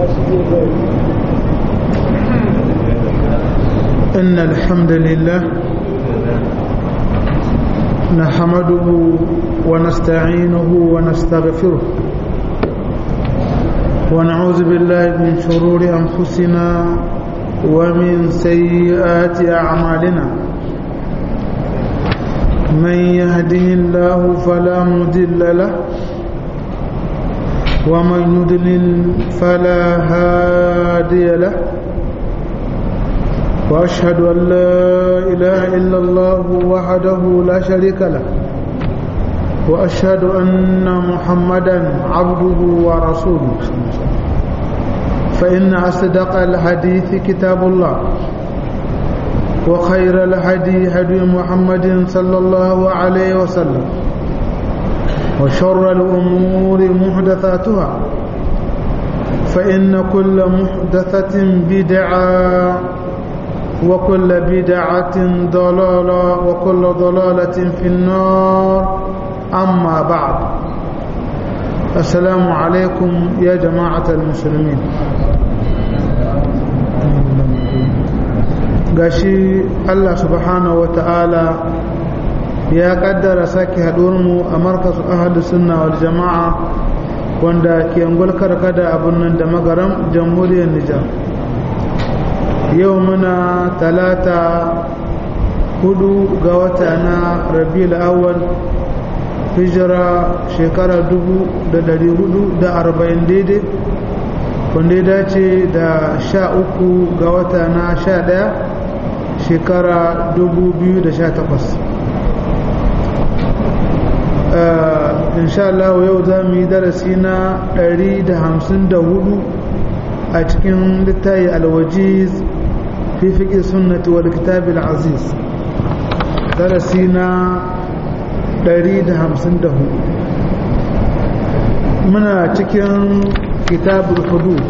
إن الحمد لله نحمده ونستعينه ونستغفره ونعوذ بالله من شرور أنفسنا ومن سيئات أعمالنا من يهده الله فلا مضل له ومن يضلل فلا هادي له وأشهد أن لا إله إلا الله وحده لا شريك له وأشهد أن محمدا عبده ورسوله فإن أصدق الحديث كتاب الله وخير الهدي هدي محمد صلى الله عليه وسلم وشر الأمور محدثاتها فإن كل محدثة بدعة وكل بدعة ضلالة وكل ضلالة في النار أما بعد السلام عليكم يا جماعة المسلمين gashi Allah subhanahu wa ta'ala ya kaddara sake mu a markazu ahadu sunna wal jama'a wanda ke ngulkar kada abun nan da magaram jamhuriyar Nijar yau muna talata hudu ga wata na rabiul awwal hijira shekara dubu da dari hudu da arba'in daidai wanda ya dace da sha uku ga wata na sha daya shekara dubu biyu da sha takwas insha Allah yau za mu yi darasi na ɗari da hamsin da hudu a cikin littayi alwajiz fi fiƙi sunnati wal kitabil aziz darasi na 154 muna cikin kitabul hudud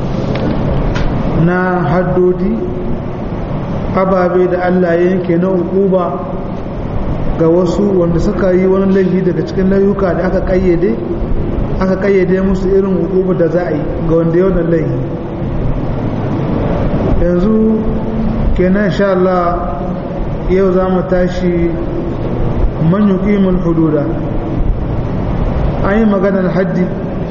na haddodi ababe da Allah ya yanke na hukuba ga wasu wanda suka yi wani laifi daga cikin layuka da aka kayyade aka kayyade musu irin hukuba da za a yi ga wanda yau da laifi yanzu kenan insha Allah yau za mu tashi man yuqimul hududa an yi maganar haddi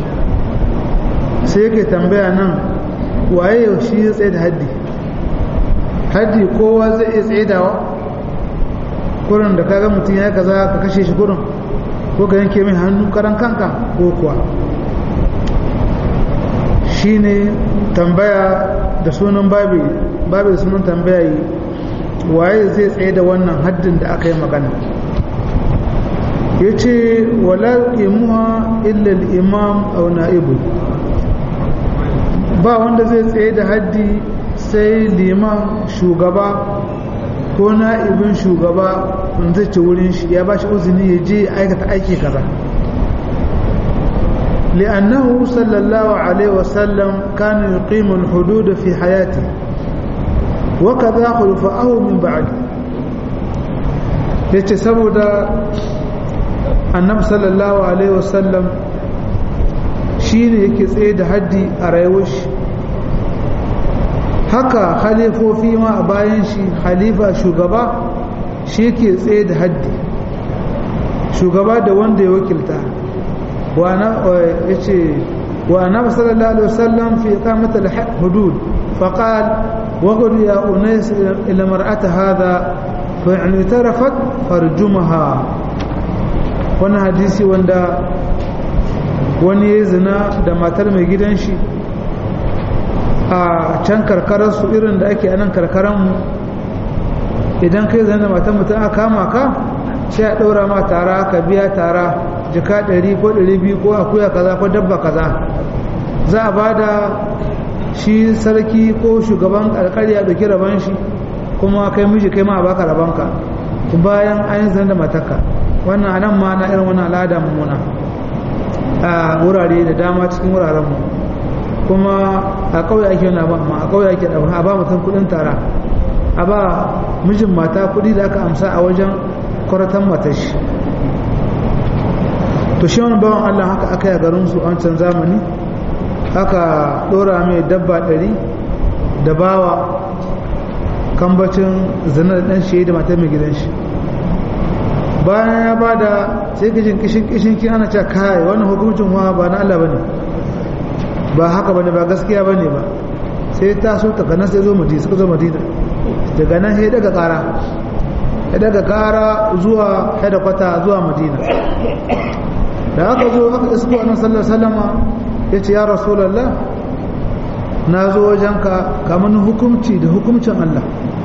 sai yake tambaya nan waye yau shi ya tsaye da haddi haddi kowa zai iya tsayedawa kurin da kaga mutum ya kaza ka kashe shi kurin ko ka yanke mai hannu karan kanka ko kuwa shine tambaya da sunan babi babi da sunan tambaya yi waye zai tsaye da wannan haddin da aka yi magana ya ce wala ƙimuwa illal imam au na'ibu ba wanda zai tsaye da haddi sai liman shugaba ko na'ibin shugaba wanda zai ci wurin shi ya ba shi uzini ya je aikata aiki kaza لأنه صلى الله عليه وسلم كان يقيم الحدود في حياته وكذا خلفاءه من بعده yace saboda annabi sallallahu alaihi wasallam shine yake tsaye da haddi a rayuwar shi haka khalifofi ma a bayan shi khalifa shugaba shi yake tsaye da haddi shugaba da wanda ya wakilta yace wa annabi sallallahu alaihi wasallam fi iqamati al-hudud faqal وقل يا أنيس إلى مرأة هذا فإن اعترفت فارجمها وانا حديثي واندا wani ya zina da matar mai gidan shi a can karkararsu irin da ake anan karkaranmu idan kai zina da matar mutum aka kama ka sai a ɗaura ma tara ka biya tara jika ɗari ko ɗari biyu ko akuya kaza ko dabba kaza za a ba da shi sarki ko shugaban alkarya da raban shi kuma kai miji kai ma a baka rabanka bayan an yi da mataka wannan anan ma na irin wannan al'ada mummuna a wurare da dama cikin wuraren mu kuma a kauye ake yana ba ma a kauye ake da a ba mutum kudin tara a ba mijin mata kudi da aka amsa a wajen kwaratan matashi to shi wani bawan Allah haka aka yi a garin su a wancan zamani aka dora mai dabba ɗari da bawa kambacin zanar ɗan shi da matar mai gidan shi bayan ya ba da sai kishin kishin kishin kin ana cewa kai wannan hukuncin wa ba na Allah bane ba haka bane ba gaskiya bane ba sai ta so ta kana sai zo madina suka zo madina daga nan sai daga kara ya daga kara zuwa kwata zuwa madina da aka zo aka isko annabi sallallahu alaihi wasallama yace ya rasulullah na zo wajenka kamar hukumci da hukumcin Allah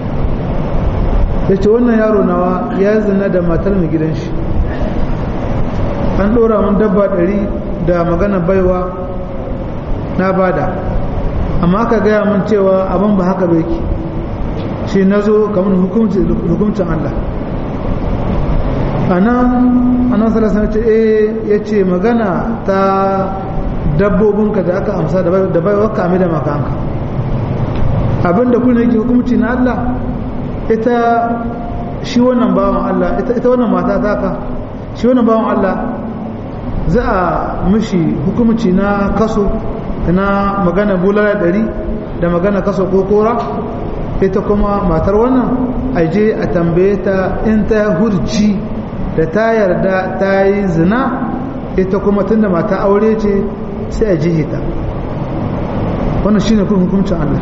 yace wannan yaro nawa ya zina da matar mai gidan shi an dora mun dabba ɗari da magana baiwa na bada amma aka gaya mun cewa abin ba haka bai ki shi na zo kamar hukumcin Allah a nan anan salasa ce eh ya ce magana ta dabbobinka da aka amsa da bai waka da makanka abinda kuna yake hukumci na Allah ita shi wannan bawan Allah ita wannan mata taka shi wannan bawan Allah za a mishi hukumci na kaso na magana bulala ɗari da magana kaso ko kora ita kuma matar wannan aje a tambaye ta in ta hurci da ta yarda ta yi zina ita kuma tunda mata aure ce sai a jihe ta wannan shi ne hukuncin Allah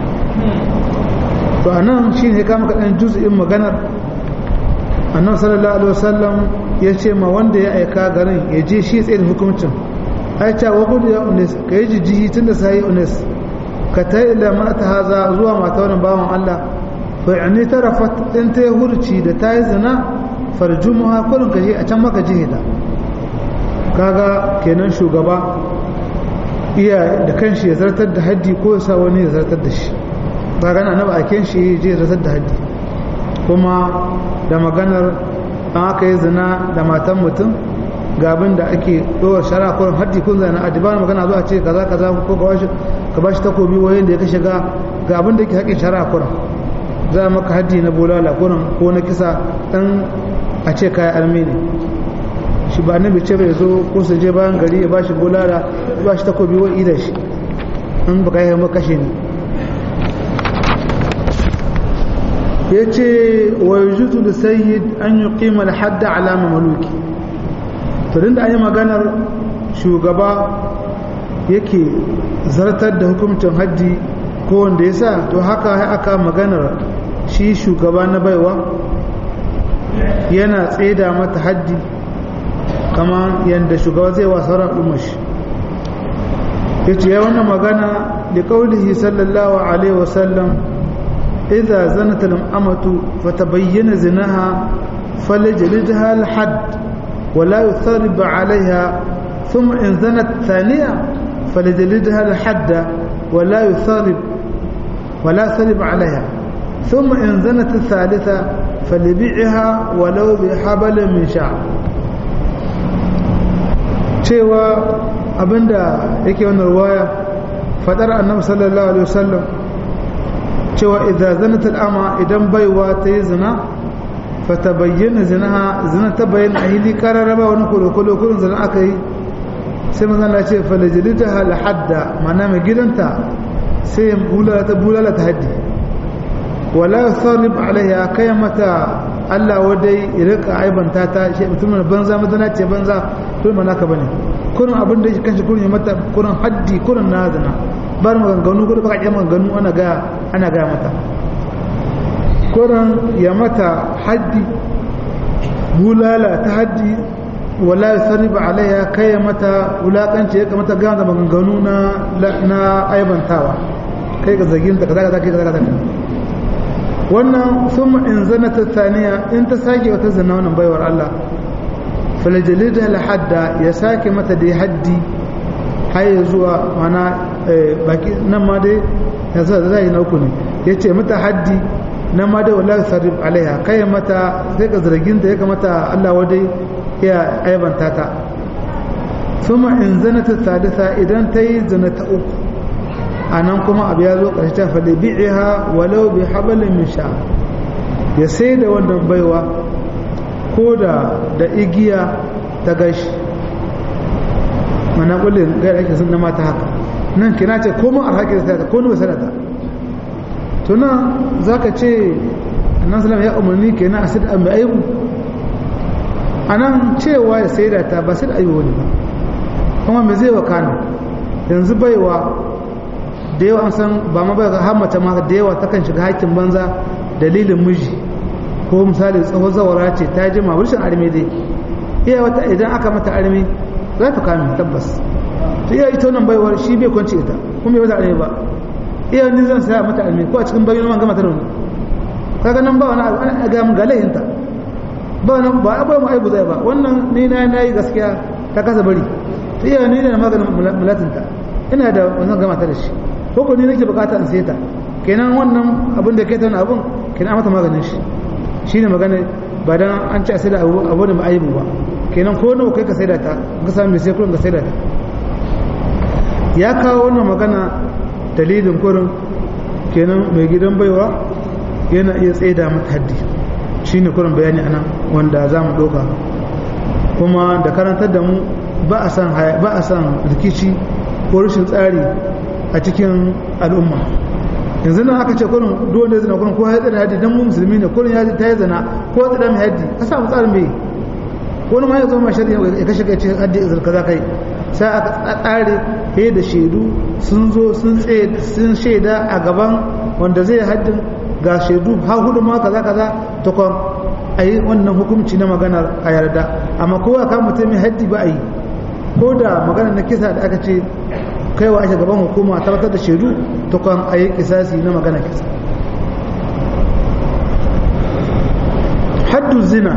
to a nan shi ne kama kaɗan juz'in maganar annan sallallahu alaihi wasallam ya ce ma wanda ya aika garin ya je shi tsaye da hukuncin aicha wa gudu ya unis ka yi jijjihi tun da sai unis ka ta ila mata haza zuwa mata wani bawan Allah fa yani tarafat in ta yi hurci da ta yi zina farjumuha kurin ka je a can maka jihida kaga kenan shugaba iya da kanshi ya zartar da haddi ko ya sa wani ya zartar da shi ba gana na ba a shi je zartar da haddi kuma da maganar an aka yi zina da matan mutum ga abin da ake ɗora shara kurin haddi kun zana a dibar magana zuwa ce kaza kaza ko ka ba shi takobi wayan da ya kashe ga ga abin da ke haƙin shara kurin za a maka haddi na bolala kurin ko na kisa ɗan a ce kayan armi ne shi ba annabi ce bai zo ko su je bayan gari ya bashi bulala ya bashi takobi wa ida shi in baka yi maka kashe ne ya ce wa yujutu da sayyid an yi kima da hadda alama maluki to da an yi maganar shugaba yake zartar da hukumcin haddi ko wanda ya sa to haka aka maganar shi shugaba na baiwa yana tseda mata haddi kama yadda shugaba zai wa sauran al'ummashi ya ce ya wannan magana da kaulihi sallallahu alaihi wasallam idza zanat al-amatu fatabayyana zinaha falajlidha al-hadd ولا يثرب عليها ثم إن زنت ثانية فلجلدها الحد ولا يثرب ولا يثرب عليها ثم إن زنت الثالثة فليبيعها ولو بحبل من شعر cewa abinda yake wannan ruwaya fadar annabi sallallahu alaihi wasallam cewa idza zanat al'ama idan baiwa ta yi zina fatabayyana zinaha zina ta bayyana ahili kararraba wani kolo kurin zina aka yi sai manzon Allah ce falajlitaha al hadda mana mai gidanta sai bulala ta bulala ta haddi wala yusarrib alaiha kai mata Allah wadai ya rika aibanta ta shi mutumin banza madana ce banza to mana ka bane kurin abin da kanshi kurin ya mata kurin haddi kurin na zina bar maganganu kurin baka ƙi maganganu ana ga ana ga mata kurin ya mata haddi bulala ta haddi wala yusarrib alaiha kai mata wulakanci ya kamata ga da maganganu na na aibantawa kai ga zagin ta kaza kaza kai kaza kaza wannan sun in zana ta saniya in ta sake wata zana wannan baiwar Allah falajalida hadda ya sake mata dai haddi har zuwa mana baki nan ma dai ya zuwa da zai na uku ne ya ce mata haddi nan ma dai wallahi sarrif alaiha kai mata sai ka zargin ta ya kamata Allah wadai ya aibanta ta suma in zana ta sadisa idan ta yi zana ta uku a nan kuma abu ya zo ƙarshe ta faɗi bi'iha walau bi habalin min sha ya sai da wannan baiwa ko da da igiya ta gashi mana kullum ga ake sun na mata haka nan kina ce ko mun arhaki da sadaka ko ni sadaka to nan zaka ce annabi sallallahu ya umarni kenan a sai da mai aibu anan cewa ya sai da ta ba sai da aibu ne ba kuma me zai wakana yanzu baiwa da yawa an san ba ma bai har mace ma da yawa takan shiga hakkin banza dalilin miji ko misali tsohon zawara ce ta jima wurshin arme dai iya wata idan aka mata arme za ta kame tabbas ta iya ita wannan baiwar shi bai kwanci ita kuma bai mata arme ba iya ni zan saya mata arme ko a cikin bayyana man gama ta rauni kaga nan ba wani abu ana ga mun ga laihinta ba nan ba abu mu aibu zai ba wannan ni na nayi gaskiya ta kasa bari ta iya ni ne maganin mulatinta ina da wannan gama ta da shi ko ko ni nake bukata in sai ta kenan wannan abin da ke ta wani abun kenan mata maganin shi shine magana ba dan an ci a sai da abu abu da aibu ba kenan ko nawa kai ka sai da ta ka samu mai sai kurin ka sai da ta ya kawo wannan magana dalilin kurin kenan mai gidan baiwa yana iya tsaida mata haddi shine kurin bayani anan wanda za mu ɗauka kuma da karantar da mu ba a san ba a san rikici ko rashin tsari a cikin al'umma yanzu nan aka ce kurin duk wanda ya zina kurin ko ya tsada haddi dan mu musulmi ne kurin ya ta yi zina ko ya tsada mai haddi ka samu tsarin mai wani ma ya zo ma shari'a ya kashe kai ce haddi izar kaza kai sai aka tsare he da shaidu sun zo sun tsaye sun shaida a gaban wanda zai haddin ga shaidu ha hudu ma kaza kaza ta kwan a yi wannan hukunci na maganar a yarda amma kowa kan mutum mai haddi ba a yi ko da maganar na kisa da aka ce kaiwa ake gaban hukuma tabbatar da shaidu ta kwan a yi kisasi na maganar kisa haddu zina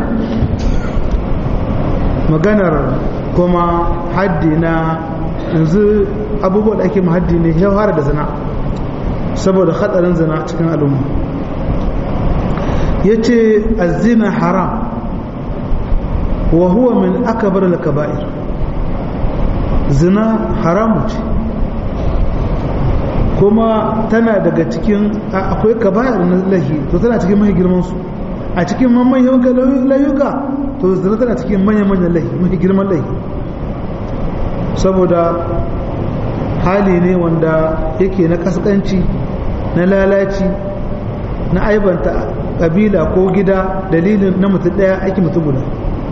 maganar kuma haddi na yanzu abubuwa da ake haddi ne ya fara da zina saboda hatsarin zina cikin al'umma ya ce azina haram wa huwa min akabar al-kaba'ir zina haramu ce kuma tana daga cikin akwai kaba'ir na lahi to tana cikin mahi girmansu a cikin manyan layuka to zina tana cikin manyan-manyan lahi mahi girman lahi saboda hali ne wanda yake na kaskanci na lalaci na aibanta kabila ko gida dalilin na mutum daya aiki mutum guda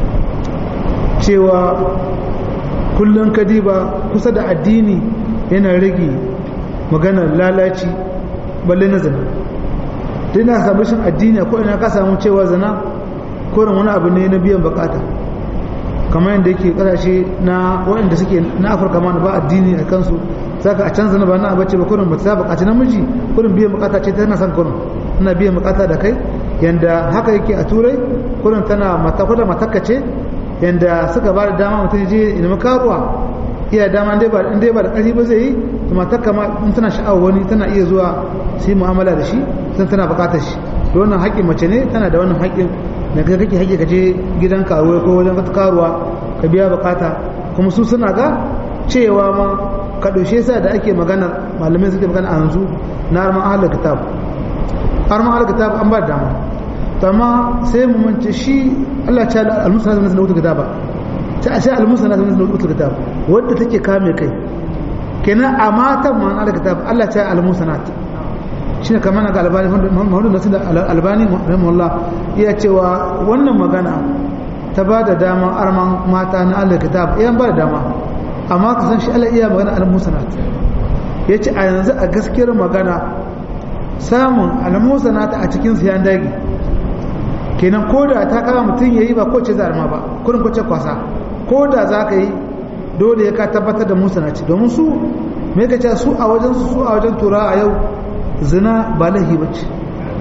cewa kullum kadiba kusa da addini yana rage maganar lalaci balle na zina duk na samu shin addini ko ina ka samu cewa zina koren wani abu ne na biyan bukata kamar yadda yake kasashe na waɗanda suke na afirka ma ba addini a kansu saka a canza na ba na abace ba kurin ba ta bukaci namiji kurin biyan bukata ce tana son kurin tana biyan bukata da kai yanda haka yake a turai kurin tana mata kuda matakka ce yanda suka ba da dama mutum je ina karuwa iya dama in dai ba da ƙarfi ba zai yi to matakka ma in tana sha'awar wani tana iya zuwa su yi mu'amala da shi sun tana bukatar shi da wannan haƙƙin mace ne tana da wannan haƙƙin da kai kake haƙƙi ka je gidan karuwa ko wajen wata karuwa ka biya bukata kuma su suna ga cewa ma ka ɗaushe sa da ake magana malamai suke magana a yanzu na arman ahalar kitab arman ahalar kitab an ba da dama to amma sai mu mance shi Allah ya ce al-musa na sanar kitaba ta ashe al-musa na sanar kitab wanda take kame kai kenan a matan ma na kitab Allah ya ce al-musa na shi ne kamar ga albani mahmudu nasu da albani rahimahullah iya cewa wannan magana ta ba da dama arman mata na allah kitab iya ba da dama amma ka san shi allah iya magana al-musanat ya ce a yanzu a gaskiyar magana samun al-musanat a cikin siyan dagi kenan ko da ta kama mutum ya yi ba ko ce zarma ba kurin ko ce kwasa ko da za ka yi dole ya ka tabbatar da musanat domin su me ka ce su a wajen su a wajen tura a yau zina ba lahi ba ce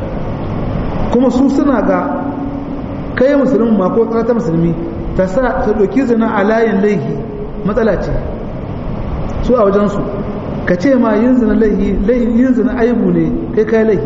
kuma su suna ga kai musulmi ma ko ta musulmi ta sa ta ɗauki zina a layin laihi matsala ce su a wajensu ka ce ma yin zina laihi yin zina aibu ne kai kai laihi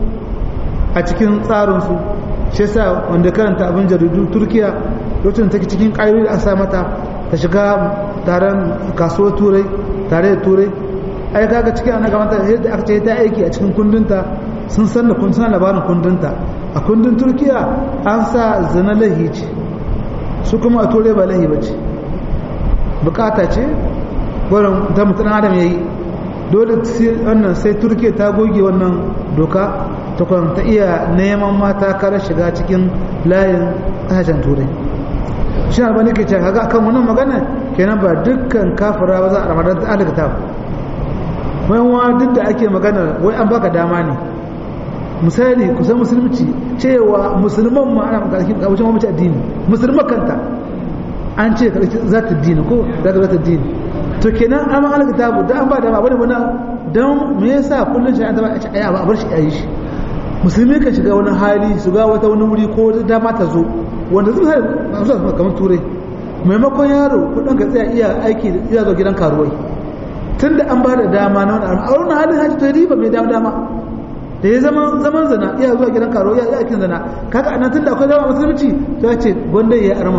a cikin tsarinsu shi sa wanda karanta abin jaridu turkiya lokacin take cikin ƙayoyi da asa mata ta shiga taron kasuwar turai tare da turai ai kaga cikin ana gamanta yadda aka ce ta aiki a cikin kundinta sun san da kun labarin kundinta a kundin turkiya an sa zina lahi ce su kuma a turai ba lahi ba ce bukata ce wurin ta mutum adam ya yi dole wannan sai turke ta goge wannan doka ta ta iya neman mata kare shiga cikin layin kasashen turai shi na bane ke ce kaga akan wannan magana kenan ba dukkan kafira ba za a ramadan ta alaka bayan wa duk da ake magana wai an baka dama ne misali kusan musulunci cewa musulman ma ana karki kabucin mamaci addini musulman kanta an ce karki za ta dini ko za ta dini to kenan an ma alaka tabu da an ba dama bane wani don me yasa kullum shi an taba a ce a bar shi a yi shi musulmi kan shiga wani hali su ga wata wani wuri ko dama ta zo wanda zai sai ba su kamar turai maimakon yaro kudin ka tsaya iya aiki iya zo gidan karuwai tun da an ba da dama na wani a wani halin haji to riba mai dama dama da ya zama zaman zana iya zuwa gidan karuwai iya aikin zana kaga anan tun da akwai zama musulunci to ya ce gwanda ya arma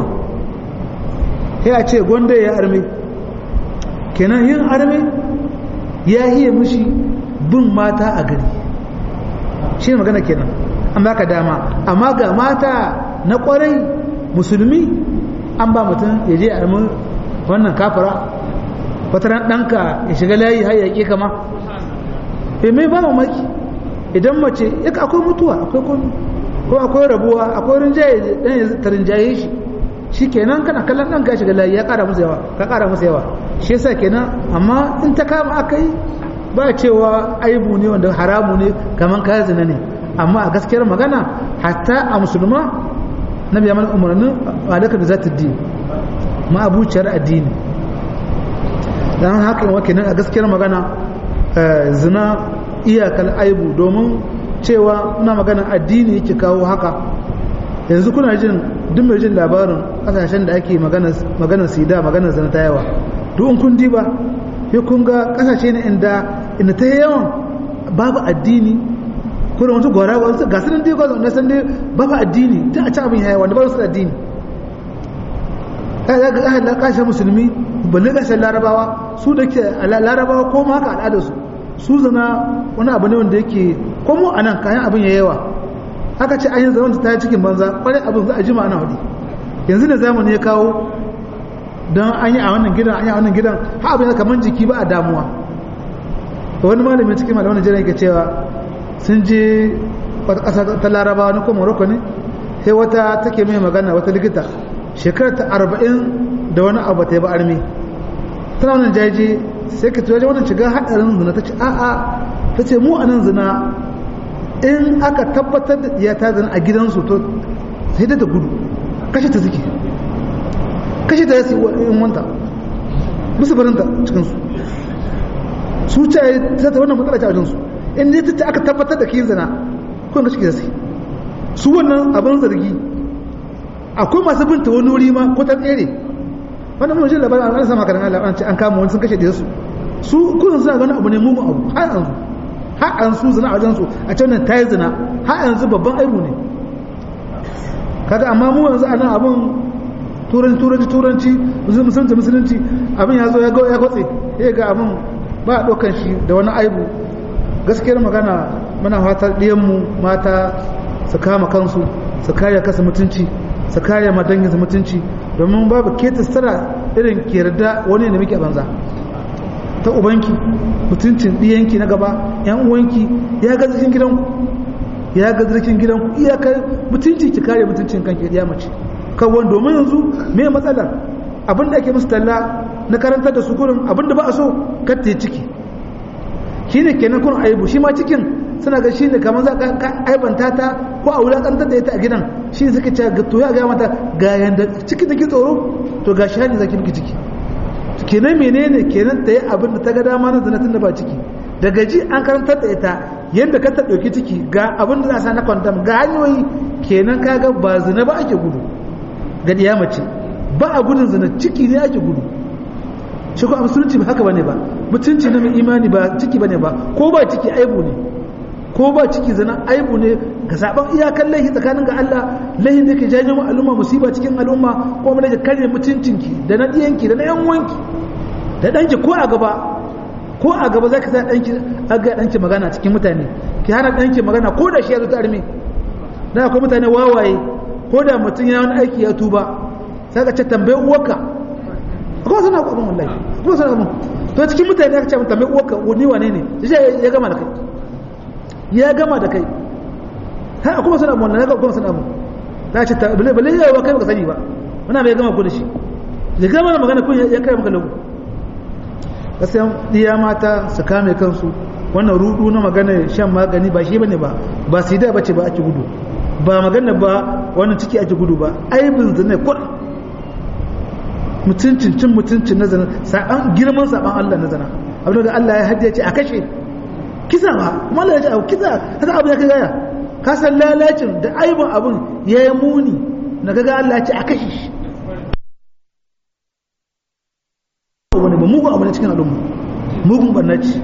ya ce gwanda ya arme kenan yin arme ya hiye mishi bin mata a gari shi ne magana kenan an baka dama amma ga mata na kwarai musulmi an ba mutum ya je a wannan kafara wata ran ɗanka ya shiga layi har ya ƙi kama e mai ba mamaki idan mace ya akwai mutuwa akwai komi ko akwai rabuwa akwai rinjaye ɗan ya ta rinjaye shi shi kenan kana kallon ɗanka ya shiga layi ya ƙara musu yawa ka ƙara musu yawa shi yasa kenan amma in ta kama aka yi ba cewa aibu ne wanda haramu ne kamar kaya zina ne amma a gaskiyar magana hatta a musulma na biya mana umarnin alaka da zata din ma abuciyar addini dan haka wake nan a gaskiyar magana zina iyakar aibu domin cewa muna magana addini yake kawo haka yanzu kuna jin duk mai jin labarin kasashen da ake maganar sida maganar zina ta yawa duk in kun diba sai kun ga kasashe ne inda inda ta yawan babu addini ko da wasu gwara wasu ga sunan dai gwazon na san dai babu addini ta a ci abin yaya wanda ba su addini kai ga ahli kashe musulmi balle kashe larabawa su da ke larabawa ko ma haka al'adar su su zana wani abu ne wanda yake ko mu anan kayan abin ya yawa haka ce ayin zaman ta yi cikin banza kwarai abin za a jima ana hudu yanzu da zamani ya kawo don an yi a wannan gidan an yi a wannan gidan ha abin kamar jiki ba a damuwa wani malami cikin malaman Najeriya yake cewa sun je wata ƙasa ta larabawa na kuma morocco ne sai wata take mai magana wata likita shekarar ta arba'in da wani abu ta yi ba armi tana wannan jaji sai ka tuwaje wannan shiga haɗarin zina ta ce a'a ta ce mu a nan zina in aka tabbatar da ya ta zina a gidansu to sai da ta gudu kashe ta suke kashe ta yasi in wanta musu barinta cikinsu su ce ta ta wannan matsala ce a wajensu in ne ta aka tabbatar da kiyin zina ko ga shike sai su wannan abin zargi akwai masu binta wani wuri ma ko ta tsere wannan mun ji labarin an sama karan Allah an ce an kama wani sun kashe da su su kullun suna ganin abu ne mu abu har yanzu har an su zina a wajen su a can nan tayi zina har yanzu babban aibu ne kaga amma mu yanzu anan abun turanci turanci turanci musulunci musulunci abin ya zo ya ya kwatse ya ga abin ba a ɗaukar shi da wani aibu gaskiyar magana muna fatar ɗiyanmu mata su kama kansu su kare kasa mutunci su kare madangin su mutunci domin babu ke tsara irin ke yarda wani da muke banza ta ubanki mutuncin ɗiyanki na gaba yan uwanki ya ga zikin gidanku ya ga zikin gidanku iyakar mutunci ki kare mutuncin kanki ya mace kawai domin yanzu me matsalar abin da ake musu talla na karantar da su gurin abin da ba a so katta ciki shi ne kenan kun aibu shi ma cikin suna ga shi ne kamar za ka aibanta ta ko a wulakantar da ita a gidan shi ne suka ce ga to ya ga mata ga yanda ciki take tsoro to ga shi hanyar zaki miki ciki kenan menene kenan ta yi abin da ta ga dama na zanatin da ba ciki daga ji an karantar da ita yadda ka ta ɗauki ciki ga abin da za a sa na kwandam ga hanyoyi kenan kaga ba zina ba ake gudu ga ɗiya mace ba a gudun zina ciki ne ake gudu shi ko musulunci ba haka bane ba mutunci na mai imani ba ciki bane ba ko ba ciki aibu ne ko ba ciki zina aibu ne ga saban iyakan laihi tsakanin ga Allah laihi da ke janyo al'umma musiba cikin al'umma ko mun da kare mutuncinki da na diyanki da na yan wanki da danki ko a gaba ko a gaba zaki sa danki aga danki magana cikin mutane ki hana danki magana ko da shi ya zo ta arme dan akwai mutane wawaye ko da mutum ya wani aiki ya tuba sai ka ce tambaye uwarka ko suna ku abin wallahi ko suna abin to cikin mutane aka ce mun tambayi uwarka ni wane ne sai ya gama da kai ya gama da kai ha kuma sana mun na ga kuma sana mun ta ce ta bale bale yawa kai baka sani ba muna mai gama ku da shi ya gama da magana kun ya kai maka lagu gaskiya diya mata su kame kansu wannan rudu na magana shan magani ba shi bane ba ba sida bace ba ake gudu ba magana ba wannan ciki ake gudu ba aibin zina kur mutuncin cin mutuncin na zina saban girman saban Allah na zina abin da Allah ya hadiya ce a kashe kisa ba kuma Allah ya ce a kisa haka abu ya kai gaya ka san lalacin da aibin abin ya yi muni na gaga Allah ya ce a kashe shi wani ba mugun abu ne cikin al'umma mugun bannaci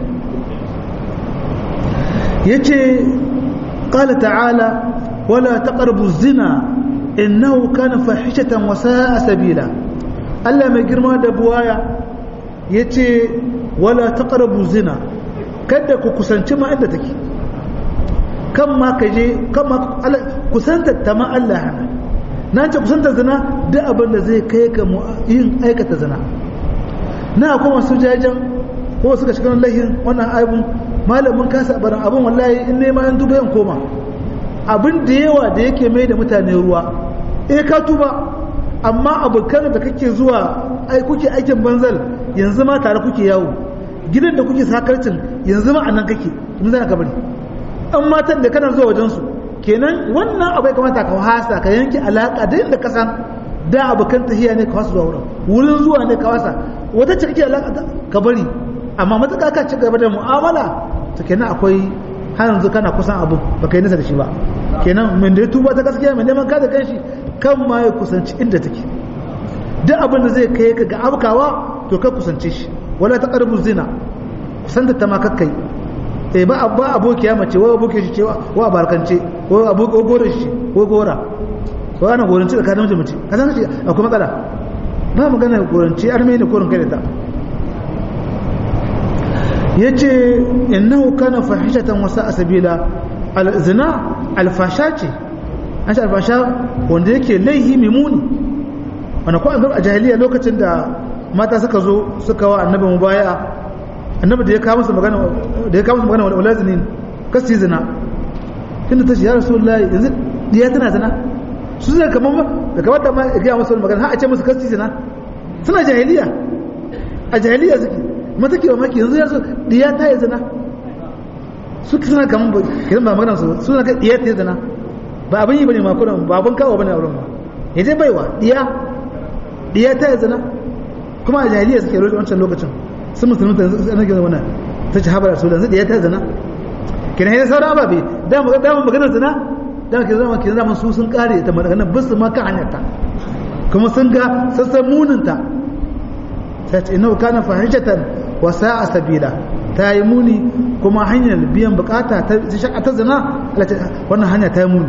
ya ce ƙala ta'ala wala taqrabu zina innahu kana fahishatan wa sa'a sabila Allah mai girma da buwaya yace wala taqrabu zina kada ku kusanci ma inda take kan ma kaje kan ma kusanta ta ma Allah hana nan ce kusanta zina duk abin da zai kai ka yin aikata zina na kuma su jajen ko suka shiga lahin wannan aibun malamin kasa barin abin wallahi in nema yan duba yan koma abin da yawa da yake mai da mutane ruwa eh ka tuba amma abokan da kake zuwa ai kuke aikin banzal yanzu ma tare kuke yawo gidan da kuke sakarcin yanzu ma anan kake mun zana ka bari an matan da kana zuwa wajen su kenan wannan abu ya kamata ka hasa ka yanke alaka da inda ka san da abokan tahiya ne ka wasu zuwa wurin wurin zuwa ne ka wasa wata ce kake alaka ka bari amma matuƙa ka ci gaba da mu'amala to kenan akwai har yanzu kana kusan abu ba kai nisa da shi ba kenan min da ya tuba ta gaskiya mai neman kada kanshi kan ma ya kusanci inda take duk abin da zai kai ka ga abkawa to ka kusance shi wala ta karbu zina kusanta ta ma kakkai eh ba ba abokiya mace wai aboki shi ce wa barkance ko aboki gore shi ko gora ko ana goranci da kanin mace ka san ce akwai matsala ba magana goranci arme ne korin kai da ta yace innahu kana fahishatan wasa asabila alzina alfasha ce an ce alfasha wanda yake laihi mimuni wanda ko a jahiliya lokacin da mata suka zo suka wa annabi mubaya annabi da ya kawo musu magana da ya kawo musu magana wala zinin kasi zina inda ta ce ya rasulullahi yanzu diya tana zina su zai kamar da kamar da ma ya gaya musu magana har a ce musu kasi zina suna jahiliya a jahiliya suke mata ke maki yanzu ya so diya ta yi zina su suna kaman ba kiran ba magana su suna ka diya ta yi zina ba abin yi bane ma kuran ba abin kawo bane a wurin ba ya je baiwa diya diya ta yi zina kuma a jahiliya suke roƙe wancan lokacin sun musulmi ta yanzu ana gina wannan ta ci haɓar su yanzu diya ta yi zina kina yi sauran ababe dama dama maganar zina dama ke zama ke zama su sun kare ta maganar bisu ma kan hanyar ta kuma sun ga sassan muninta ta ce ina kana fahimtatan wa sa'a sabila ta yi muni kuma hanyar biyan bukata ta ta zina wannan hanya ta yi muni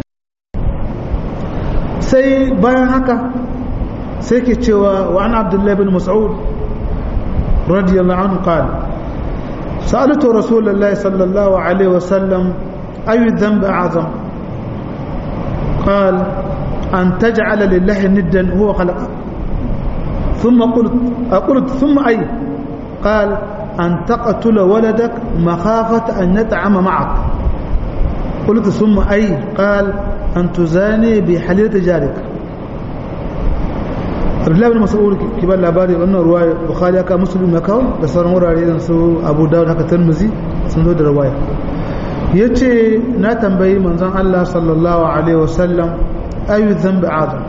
sai bayan haka sai ke cewa wa an abdullahi bin mas'ud radiyallahu anhu qala سألت رسول الله صلى الله عليه وسلم أي الذنب أعظم قال أن تجعل لله ندا هو خلقك ثم قلت قلت ثم أي قال أن تقتل ولدك مخافة أن يطعم معك قلت ثم أي قال أن تزاني بحليلة جارك Abdullahi bin Mas'ud kibar labari wannan ruwaya Bukhari aka Muslim ya kawo da sauran wurare da su Abu Dawud haka Tirmidhi sun zo da ruwaya yace na tambayi manzon Allah sallallahu alaihi wasallam ayu dhanbi azam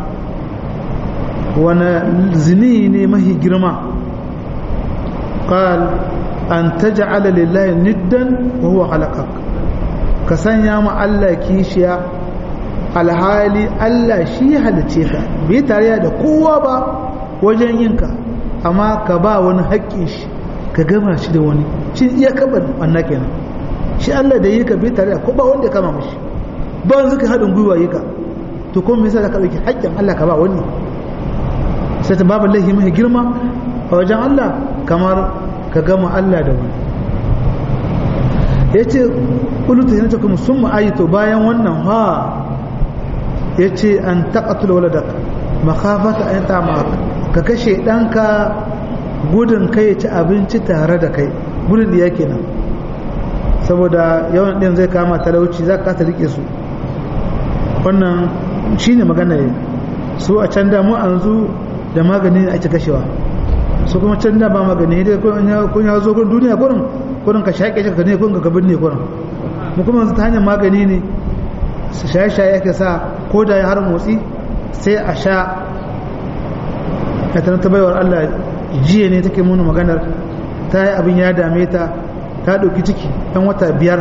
wani zini ne mahi girma qal an taj'ala lillahi niddan wa huwa khalaqak ka sanya ma Allah kishiya alhali Allah shi halice ka bai tare da kowa ba wajen yinka amma ka ba wani haƙƙin shi ka gama shi da wani shi iya kaba wannan kenan shi Allah da yi ka bai tare da ko ba wanda ya kama mishi ba wani suka haɗin gwiwa yi ka to kuma me yasa ka ɗauki haƙƙin Allah ka ba wani sai ta babu laihi mai girma a wajen Allah kamar ka gama Allah da wani ya ce ƙulutu yana kuma sun ma'ayito bayan wannan ha ya ce an taƙatul waladak makafata an ta ka kashe ɗanka gudun kai ci abinci tare da kai gudun da yake nan saboda yawan ɗin zai kama talauci za ka kasa rike su wannan shi ne magana ne su a can damu an zu da magani ne ake kashewa su kuma can da ba magani dai kun ya zo kun duniya kurin kurin ka shaƙe shi ka ne kun ka kabin ne kurin mu kuma ta hanyar magani ne su shaye-shaye ake sa ko da ya har motsi sai a sha a ta baiwar Allah jiya ne take muna maganar ta yi abin ya dame ta ta ɗauki ciki ɗan wata biyar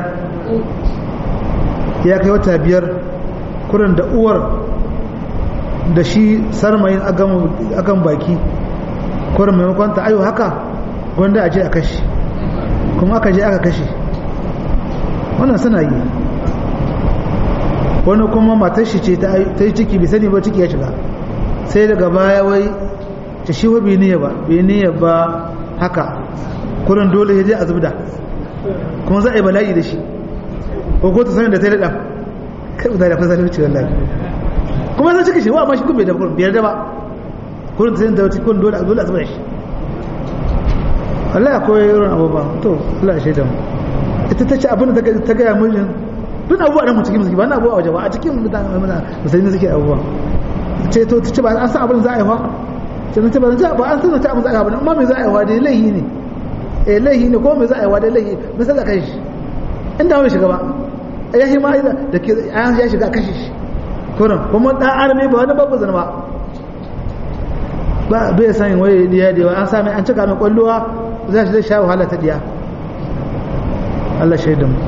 ya kai wata biyar kurin da uwar da shi sarmayin agan baki kurin maimakon ta ayo haka wanda a je a kashe kuma aka je aka kashe wannan suna yi wani kuma matar shi ce ta yi ciki bai sani ba ciki ya shiga sai daga baya wai ta shi wa bai niyya ba bai niyya ba haka kurin dole ya je a zubda kuma za a yi bala'i da shi ko ko ta sani da ta yi daɗa kai ba da fasa wuce wallahi kuma zai cika shi wa amma shi kun bai da kurin biyar da ba kurin ta sani da kurin dole a dole a zubda shi wallahi akwai irin abubuwa to Allah ya shaida mu ita ta ce abin da ta gaya mijin duk abubuwa da mu cikin musulmi ba na abubuwa waje ba a cikin musulmi suke abubuwa ce to ta ce ba an san abin za a yi fa ce ta ba ba an san ta abin za a yi ba amma me za a yi wa dai laihi ne eh laihi ne ko me za a yi wa dai laihi me sai da kai shi inda mai shiga ba ya shi ma da ke an ya shiga kashe shi kurin kuma dan arme ba wani babu zana ba ba bai san waye diya da an sami an cika mai kwallowa za shi zai sha wahala ta diya Allah shaidan mu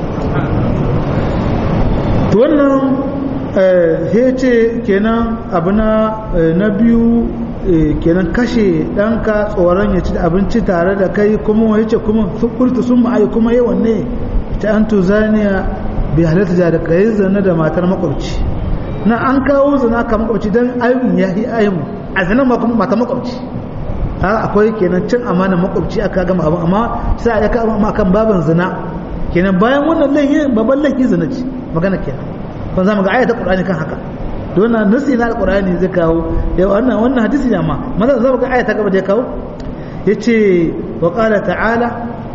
to wannan ya ce kenan abu na biyu kenan kashe ɗanka tsoron ya ci abinci tare da kai kuma ya ce kuma furta sun ma'ayi kuma yi wanne ta an tuzaniya bai halatta da kai zane da matar makwabci na an kawo zana ka makwabci don ayyun ya yi ayyun a zanen ma kuma matar makwabci akwai kenan cin amanar makwabci aka gama abin amma sai a yaka amma kan baban zina kenan bayan wannan laifin babban laifin zina ce magana kenan kun zama ga ayata qur'ani kan haka don nan nasi na alqur'ani zai kawo da wannan wannan hadisi ne amma maza zama ga ayata gaba da ya kawo yace wa qala ta'ala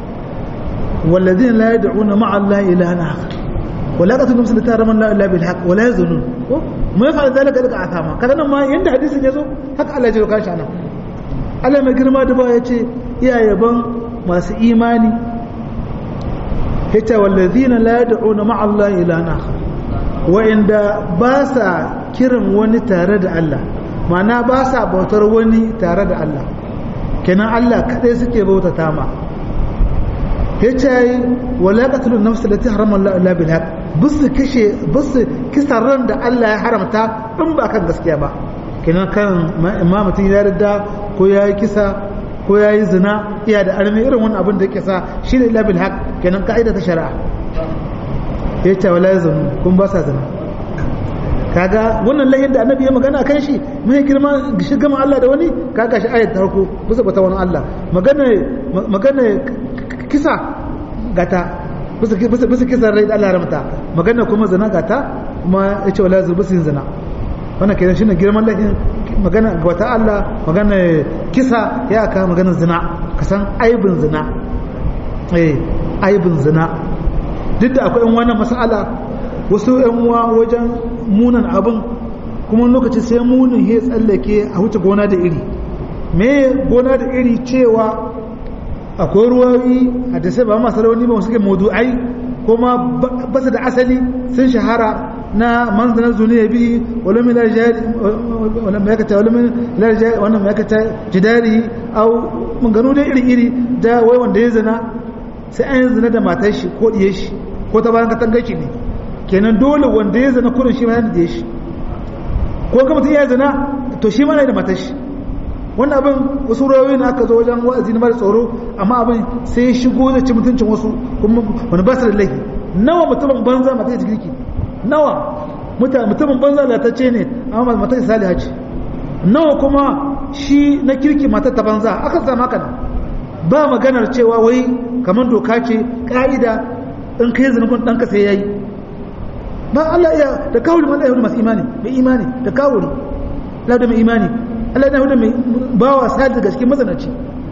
والذين لا يدعون مع الله إلها آخر ولا قتلوا نفس التي حرم الله إلا بالحق ولا يزنون ما يفعل ذلك لك أثاما كذا ما يند حديث يزو حق الله يجب كان شأنه Allah mai girma da ba ya ce iya yaban masu imani yace wallazina la yad'una ma'a Allah ilahan akhar wa'inda ba sa kiran wani tare da Allah ma'ana ba sa bautar wani tare da Allah kenan Allah kadai suke bautata ma yace wala qatlu an-nafs allati harama Allah illa bil haqq bisu kashe bisu kisan ran da Allah ya haramta in ba kan gaskiya ba kenan kan imamatin ya yarda ko yayi kisa ko ya yi zina iya da armi irin wani abin da yake sa shi ne labil haq kenan ka'ida ta shari'a ya ce wala zanu kun ba sa zina kaga wannan lahin da annabi ya magana kan shi mai girma shi gama Allah da wani kaga shi ayat tarko bisa bata wani Allah magana magana kisa gata bisa bisa bisa kisa rai da Allah ramta magana kuma zina gata kuma ya ce wala zanu bisa zina wannan kenan shine girman lahin magana ga wata Allah magana kisa ya aka magana zina ka san aibin zina eh aibin zina duk da akwai wannan mas'ala wasu yan uwa wajen munan abin kuma lokaci sai munin ya tsallake a wuce gona da iri me gona da iri cewa akwai ruwayi a da sai ba masu rauni ba suke maudu'ai kuma ba su da asali sun shahara na manzanar zuniya bi wala min larjari wala mai wala min larjari wannan mai kata jidari au mun gano dai iri iri da wai wanda ya zina sai an yi zina da matar shi ko diye shi ko ta bayan katangar shi ne kenan dole wanda ya zina kurin shi ma yana da shi ko ga mutum ya zina to shi ma yana da matar shi wannan abin wasu rayoyi na aka zo wajen wa'azi na mara tsoro amma abin sai ya shigo da ci mutuncin wasu kuma wani ba su da laifi nawa mutumin banza mata ta girki nawa mutumin banza latacce ne amma mata ta saliha ce nawa kuma shi na kirki mata ta banza aka sama kana ba maganar cewa wai kamar doka ce ka'ida in kai zunubin ɗanka sai ya yi ba Allah iya da kawuri man ɗaya masu imani mai imani da kawuri Allah da mai imani Allah ya hudu mai bawa sadi daga cikin mazanaci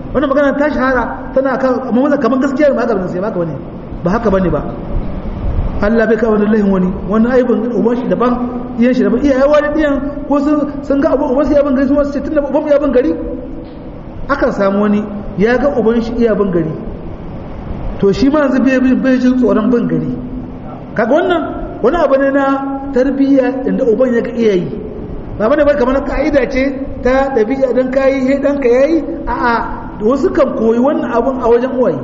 wannan magana ta shahara tana kan amma maza kamar gaskiya ba haka bane sai ba haka bane ba haka bane ba Allah bai kawo lahin wani wani aibin uban shi daban iyan shi daban iyaye wani diyan ko sun sun ga uban su yaban gari su wasu ce tunda uban ya ban gari akan samu wani ya ga uban shi iya ban gari to shi ma yanzu bai bai jin tsoron ban gari kaga wannan wani abu ne na tarbiyya inda uban ya ga iyayi ba bane ba kamar ka'ida ce ta dabi'a dan kayi he dan ka yayi a'a wasu kan koyi wannan abun a wajen uwaye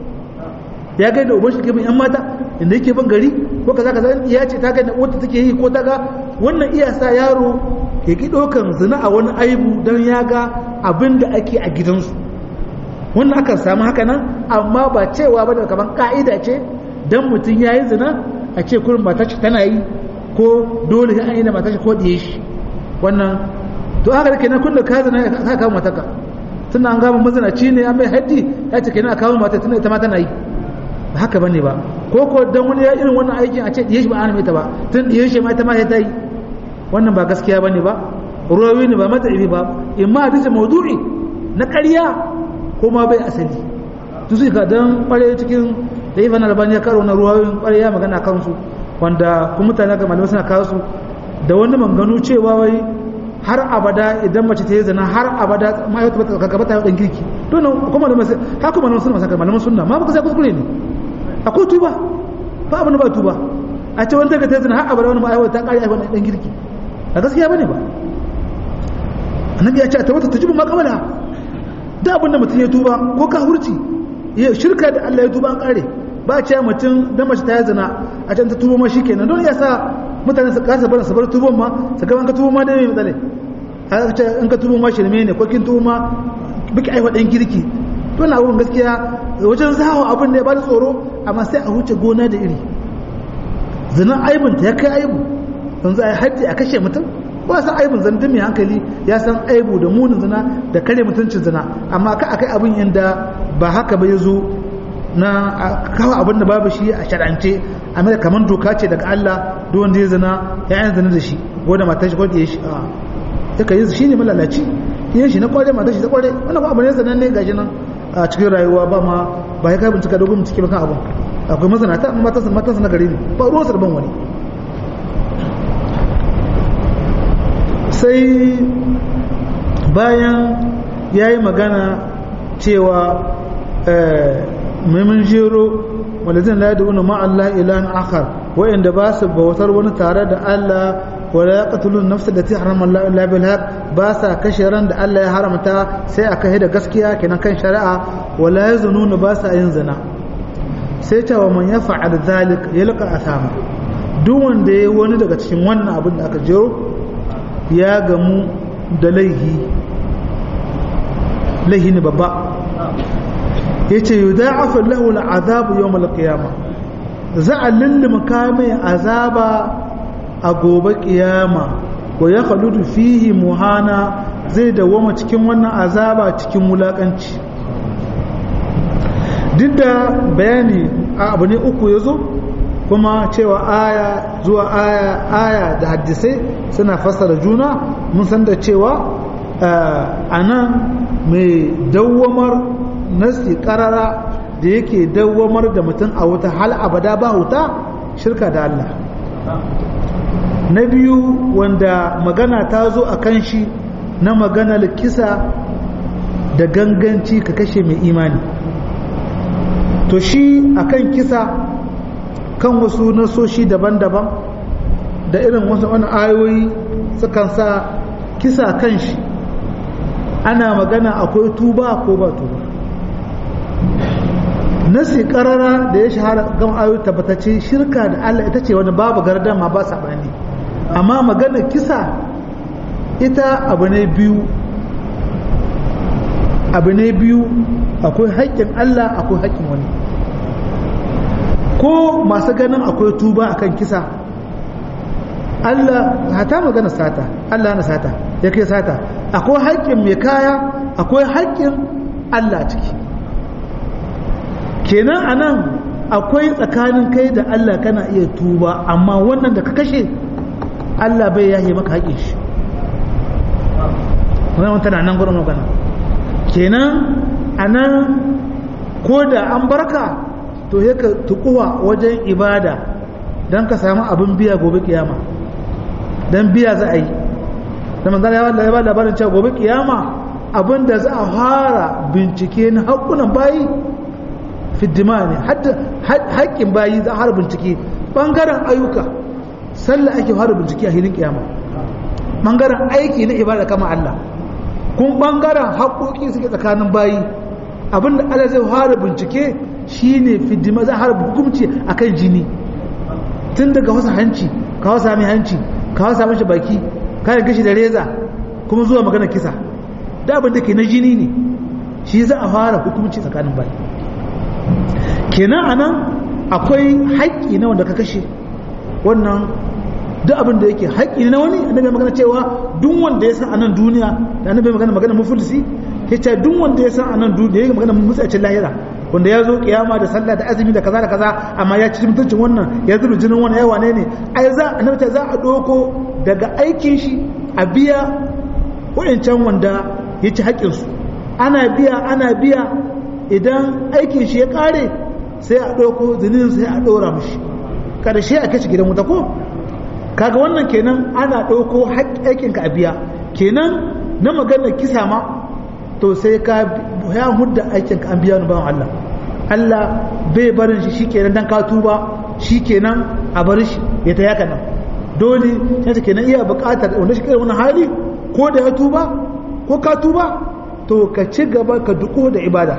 ya ga da uban shi ke bin yan mata inda yake ban gari ko kaza kaza iya ce ta ga da wata take yi ko ta ga wannan iya sa yaro ya ki dokan zina a wani aibu dan ya ga abin da ake a gidansu wannan akan samu haka nan amma ba cewa ba da kamar ka'ida ce dan mutum ya yi zina a ce kurin matar shi tana yi ko dole sai an yi da matar shi ko diye shi wannan to haka da kenan kullum ka zina ka kawo mataka tunda an gama mazinaci ne an mai haddi ya ce kenan a kawo mata tunda ita ma tana yi ba haka bane ba ko ko dan wani ya irin wannan aikin a ce diye shi ba an mai ta ba tun diye shi ma ita ma ta yi wannan ba gaskiya bane ba ruwawi ne ba matsayi ba imma hadisi maudu'i na ƙarya ko ma bai asali to sai ka dan kware cikin da ibn albani ya karo na ruwayoyin kware ya magana kansu wanda kuma mutane ga malamai suna kawo su da wani manganu cewa wai har abada idan mace ta yi zina har abada ma ya tabbata ka gabata dan girki to nan kuma da masu ha kuma nan sunna saka malaman sunna ma baka sai kuskure ne akwai tuba ba abin ba tuba a ce wanda ka ta zina har abada wani ma ai ta kare ai wannan dan girki a gaskiya bane ba annabi ya ce ta wata tujibu makabala da abin da mutum ya tuba ko ka hurci ya shirka da Allah ya tuba an kare ba ce mutum da mace ta yi zina a can ta tuba ma shikenan don ya sa mutane su kasa bar su bar tuban ma su ga an ka tuba ma da mai matsala a ce in ka tuba ma shirme ne ko kin tuba ma biki aiwa dan kirki to na wurin gaskiya wajen zawo abin da ya bada tsoro amma sai a huce gona da iri zina aibin ta ya kai aibu yanzu a yi haddi a kashe mutum ba san aibin zantun mai hankali ya san aibu da munin zina da kare mutuncin zina amma ka akai abin yanda ba haka ba ya zo na kawo abin da babu shi a shar'ance a mai kamar doka ce daga Allah duk wanda ya zina ya yi zina da shi ko da matar shi ko da ya shi a ya kai shi ne malalaci yin shi na kware matar shi ta kware wannan kuma abu ne zanen ne gashi nan a cikin rayuwa ba ma ba ya kai bincika dogon bincike ba kan abin akwai mazanata amma matansa matansa na gari ne ba ruwansa da ban wani sai bayan ya yi magana cewa maimun jero wanda zai la da wani ma'allah ilahan akhar wa'inda ba su bautar wani tare da Allah wala ya katulun nafsa da ta haramar Allah bil haq ba sa kashe ran da Allah ya haramta sai a kai da gaskiya kenan kan shari'a wala ya zununu ba sa yin zina sai ta wa man ya fa'al zalik yalqa asama duk wanda ya wani daga cikin wannan abin da aka jero ya gamu da laihi laihi ne babba ya ce yi da'afa lahul azabu yau malakiyama za a lullum mai azaba a gobe kiyama wa ya haludu fihi muhana zai dawama cikin wannan azaba cikin wulakanci duk da bayani a abu ne uku ya zo kuma cewa aya zuwa aya aya da hadisai suna fassara juna mun san da cewa a nan mai dawwamar nasi karara da yake dawwamar da mutum a wuta hal abada ba wuta shirka da Allah na biyu wanda magana ta zo a kan shi na maganar kisa da ganganci ka kashe mai imani to shi akan kisa kan wasu nasoshi daban-daban da irin wasu wani ayoyi sukan sa kisa kan shi ana magana akwai tuba ko ba tuba nasi karara da ya shahara gan ayoyi tabbatacce shirka da Allah ita ce wani babu gardama ba saɓani amma magana kisa ita abu ne biyu abu ne biyu akwai haƙƙin Allah akwai haƙƙin wani ko masu ganin akwai tuba akan kisa Allah hata magana sata Allah na sata ya kai sata akwai haƙƙin mai kaya akwai haƙƙin Allah ciki kenan anan akwai tsakanin kai da Allah kana iya tuba amma wannan da ka kashe Allah bai yahe maka haƙƙin shi wannan tana nan gurin magana kenan anan ko da an barka to ya ka tukuwa wajen ibada don ka samu abin biya gobe kiyama don biya za a yi da manzana ya ba labarin cewa gobe kiyama abin da za a fara bincike na haƙunan bayi fiddima ne haƙƙin bayi za a fara bincike ɓangaren ayyuka sallah ake fara bincike a hilin kiyama ɓangaren aiki na ibada kama Allah kun ɓangaren haƙoƙi suke tsakanin bayi abinda Allah zai fara bincike shine fiddima za a fara hukunci akan jini tun daga wasu hanci ka wasa mai hanci ka wasa mashi baki kayan gashi da reza kuma zuwa magana kisa da abin da ke na jini ne shi za a fara hukunci tsakanin bayi kenan anan akwai haƙƙi na wanda ka kashe wannan duk abin da yake haƙƙi na wani annabi magana cewa duk wanda ya san anan duniya da annabi magana magana muflisi ya ce duk wanda ya san anan duniya ya magana mutsacin lahira wanda ya zo kiyama da sallah da azumi da kaza da kaza amma ya ci mutuncin wannan ya zuru jinin wannan ya wane ne ai za annabi ta za a doko daga aikin shi a biya wayancan wanda ya ci haƙƙin su ana biya ana biya idan aikin shi ya kare sai a doko zinin sai a dora mishi karshe a kace gidan wuta ko kaga wannan kenan ana doko aikin ka a biya kenan na maganar kisa ma to sai ka ya hudda aikin ka an biya ni bawan Allah Allah bai barin shi shikenan dan ka tuba shikenan a bar shi ya ta yaka nan dole sai ta kenan iya buƙatar wanda shi kai wani hali ko da ya tuba ko ka tuba to ka ci gaba ka duko da ibada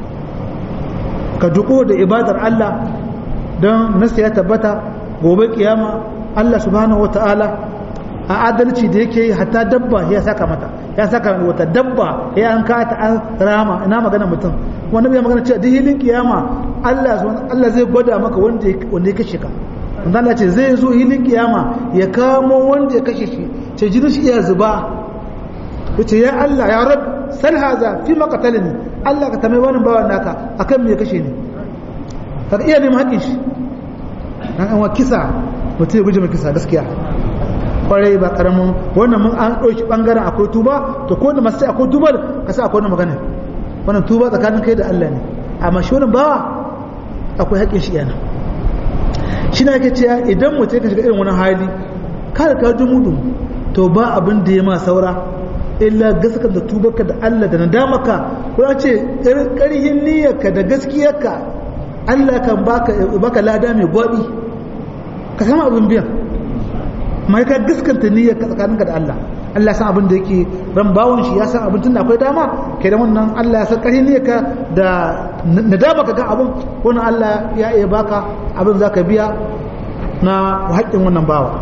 ka duko da ibadar Allah don nasu ya tabbata gobe kiyama Allah subhanahu wataala a adalci da yake yi hatta dabba ya saka mata ya saka wata dabba ya an kata an rama ina magana mutum wanda bai magana cewa duk hilin kiyama Allah Allah zai gwada maka wanda wanda ya kashe ka wanda Allah ce zai zo hilin kiyama ya kamo wanda ya kashe shi ce jinin shi iya zuba yace ya Allah ya rab sal haza fi maqtalani Allah ka tamai wani bawan naka akan me ya kashe ni ka iya neman haƙin shi dan an wa kisa mutum ya guje mai kisa gaskiya kwarai ba karamin wannan mun an ɗauki ɓangaren akwai tuba to ko da masu akwai tuba ka sa akwai magana wannan tuba tsakanin kai da Allah ne amma shi wannan bawa akwai haƙƙin shi yana shi na yake cewa idan mutum ya shiga irin wani hali kada ka dumu dumu to ba abin da ya ma saura illa gaskata da tubarka da Allah da nadamaka ko ce ƙarhin niyyarka da gaskiyarka Allah kan baka baka lada mai gwabi ka sama abin biyan mai ka gaskanta niyyar ka tsakaninka da Allah Allah san abin da yake ran bawon shi ya san abin tun da akwai dama kai da wannan Allah ya san ƙarfi niyyar ka da nadama ka ga abin wannan Allah ya iya baka abin za ka biya na haƙƙin wannan bawa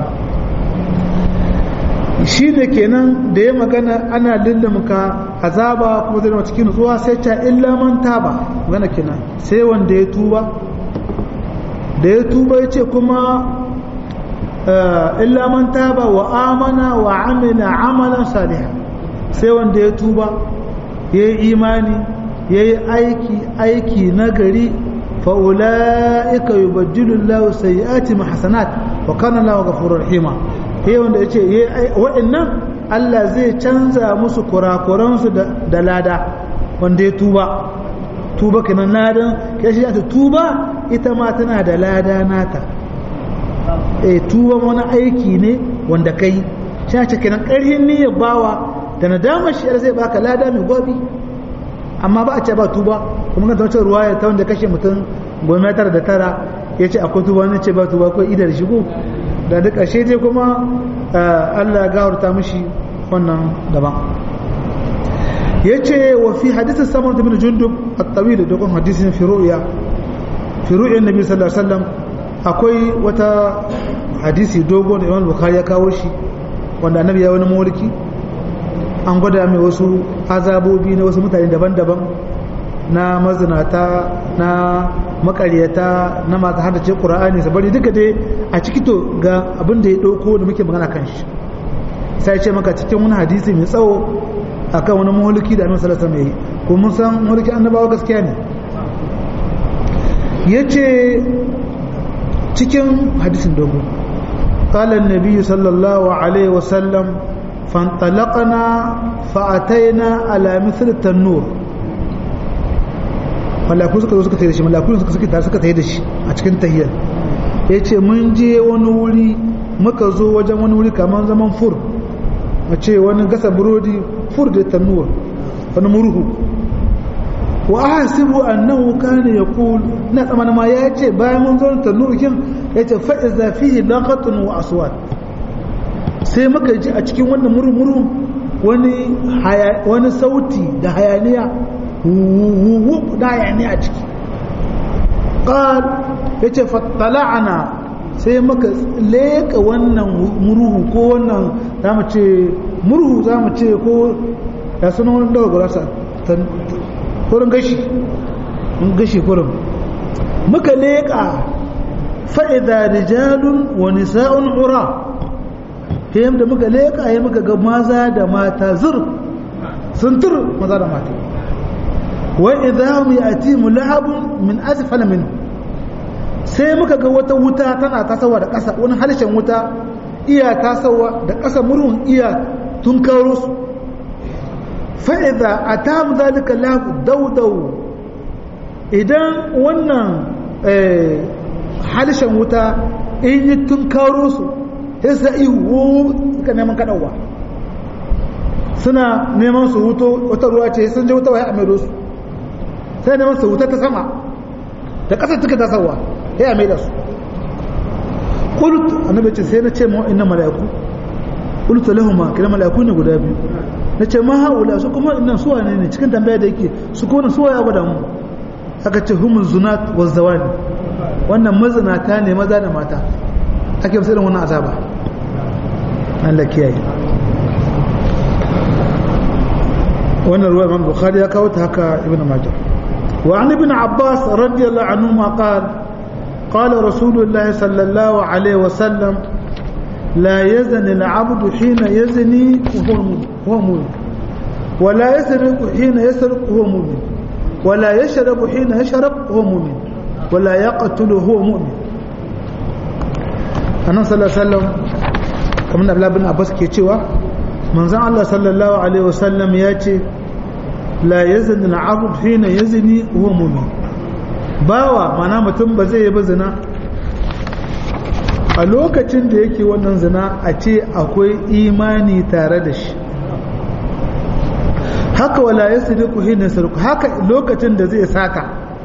shi ne kenan da ya magana ana lullumka azaba kuma zai cikin nutsuwa sai ta illa man taba magana kenan sai wanda ya tuba da ya tuba ya ce kuma illa man taba wa amana wa amila amalan salihan sai wanda ya tuba ya yi imani ya yi aiki aiki nagari fa'ula'ika yi bajilun lau sayi'ati mahasanat wa kanan lawa ga furar hima ya wanda ya ce waɗannan Allah zai canza musu kurakuransu da lada wanda ya tuba tuba kanan ladan ya shi tuba ita ma tana da lada nata e tuba wani aiki ne wanda kai shi ce kenan ƙarhin niyyar bawa da nadamar shi zai baka lada mai gwabi amma ba a ce ba tuba kuma ga wata ruwaya ta wanda kashe mutum goma tara da tara ya ce akwai tuba wani ce ba tuba ko idar shigo da duk ƙarshe dai kuma Allah ya gawarta mishi wannan daban ya ce wa fi hadisin saman da bin jundub a tsawi da dogon hadisin firu'iya firu'iyar nabi sallallahu alaihi wasallam akwai wata hadisi dogo da imam bukhari ya kawo shi wanda annabi ya wani mulki an gwada mai wasu azabobi na wasu mutane daban-daban na mazinata na makaryata na masu haddace ƙura'ani su bari duka dai a ciki to ga abin da ya ɗauko da muke magana kan shi sai ce maka cikin wani hadisi mai tsawo akan wani mulki da annabi sallallahu alaihi wasallam yi ko mun san mulki annabawa gaskiya ne yace cikin hadisin dogo قال النبي صلى الله عليه وسلم فانطلقنا فأتينا على مثل التنور malaku suka zo suka tayi da shi malaku suka suka tare suka tayi da shi a cikin tahiyar yace mun je wani wuri muka zo wajen wani wuri kamar zaman fur mace wani gasa burodi fur da tannuwa wani murhu wa ahsibu annahu kana yaqul na tsamana ma yace bayan mun zo tannuwa kin yace fa iza fihi laqatun wa aswat sai muka ji a cikin wannan murmuru wani wani sauti da hayaniya wuwu da hayaniya a ciki qal yace fattala'ana sai muka leka wannan murhu ko wannan zamu ce murhu zamu ce ko ya sunan wani daga gurasa kurin gashi gashi kurin muka leka fa'ida rijalun wa nisa'un ura ta yadda muka leƙa ya muka ga maza da mata zur sun tur maza da mata wa idza mu yati mulhabun min asfala min sai muka ga wata wuta tana tasawa da ƙasa wani harshen wuta iya tasawa da ƙasa murhun iya tun karo su fa idza atamu zalika lahu daudau idan wannan harshen wuta in yi tun karo su sai su ihu suka neman kaɗauwa suna neman su huto wata ruwa ce sun je wuta waya a maido su sai neman su huta ta sama da ƙasar suka tasawa ya a maida su ƙulut annabi ce sai na ce ma inna mala'iku ƙulut lahuma kira mala'iku ne guda biyu na ce ma haula su kuma innan suwa ne ne cikin tambaya da yake su kuma suwa ya gwada mu aka ce humun zunat wa zawani wannan mazinata ne maza da mata ake musu irin wannan azaba Allah kiyaye wannan ruwa Imam Bukhari ya kawo ta haka Ibn Majah wa an Ibn Abbas radiyallahu anhu ma qala قال رسول الله صلى الله عليه وسلم لا يزني العبد حين يزني وهو مؤمن ولا يسرق حين يسرق وهو مؤمن ولا يشرب حين يشرب وهو مؤمن ولا يقتل وهو مؤمن annan sallallahu alaihi wasallam kamar da Abdullah bin Abbas ke cewa manzon Allah sallallahu alaihi wasallam ya ce la yazni al-abd hina yazni huwa mu'min bawa mana mutum ba zai yi ba zina a lokacin da yake wannan zina a ce akwai imani tare da shi haka wala yasriqu hina yasriqu haka lokacin da zai sata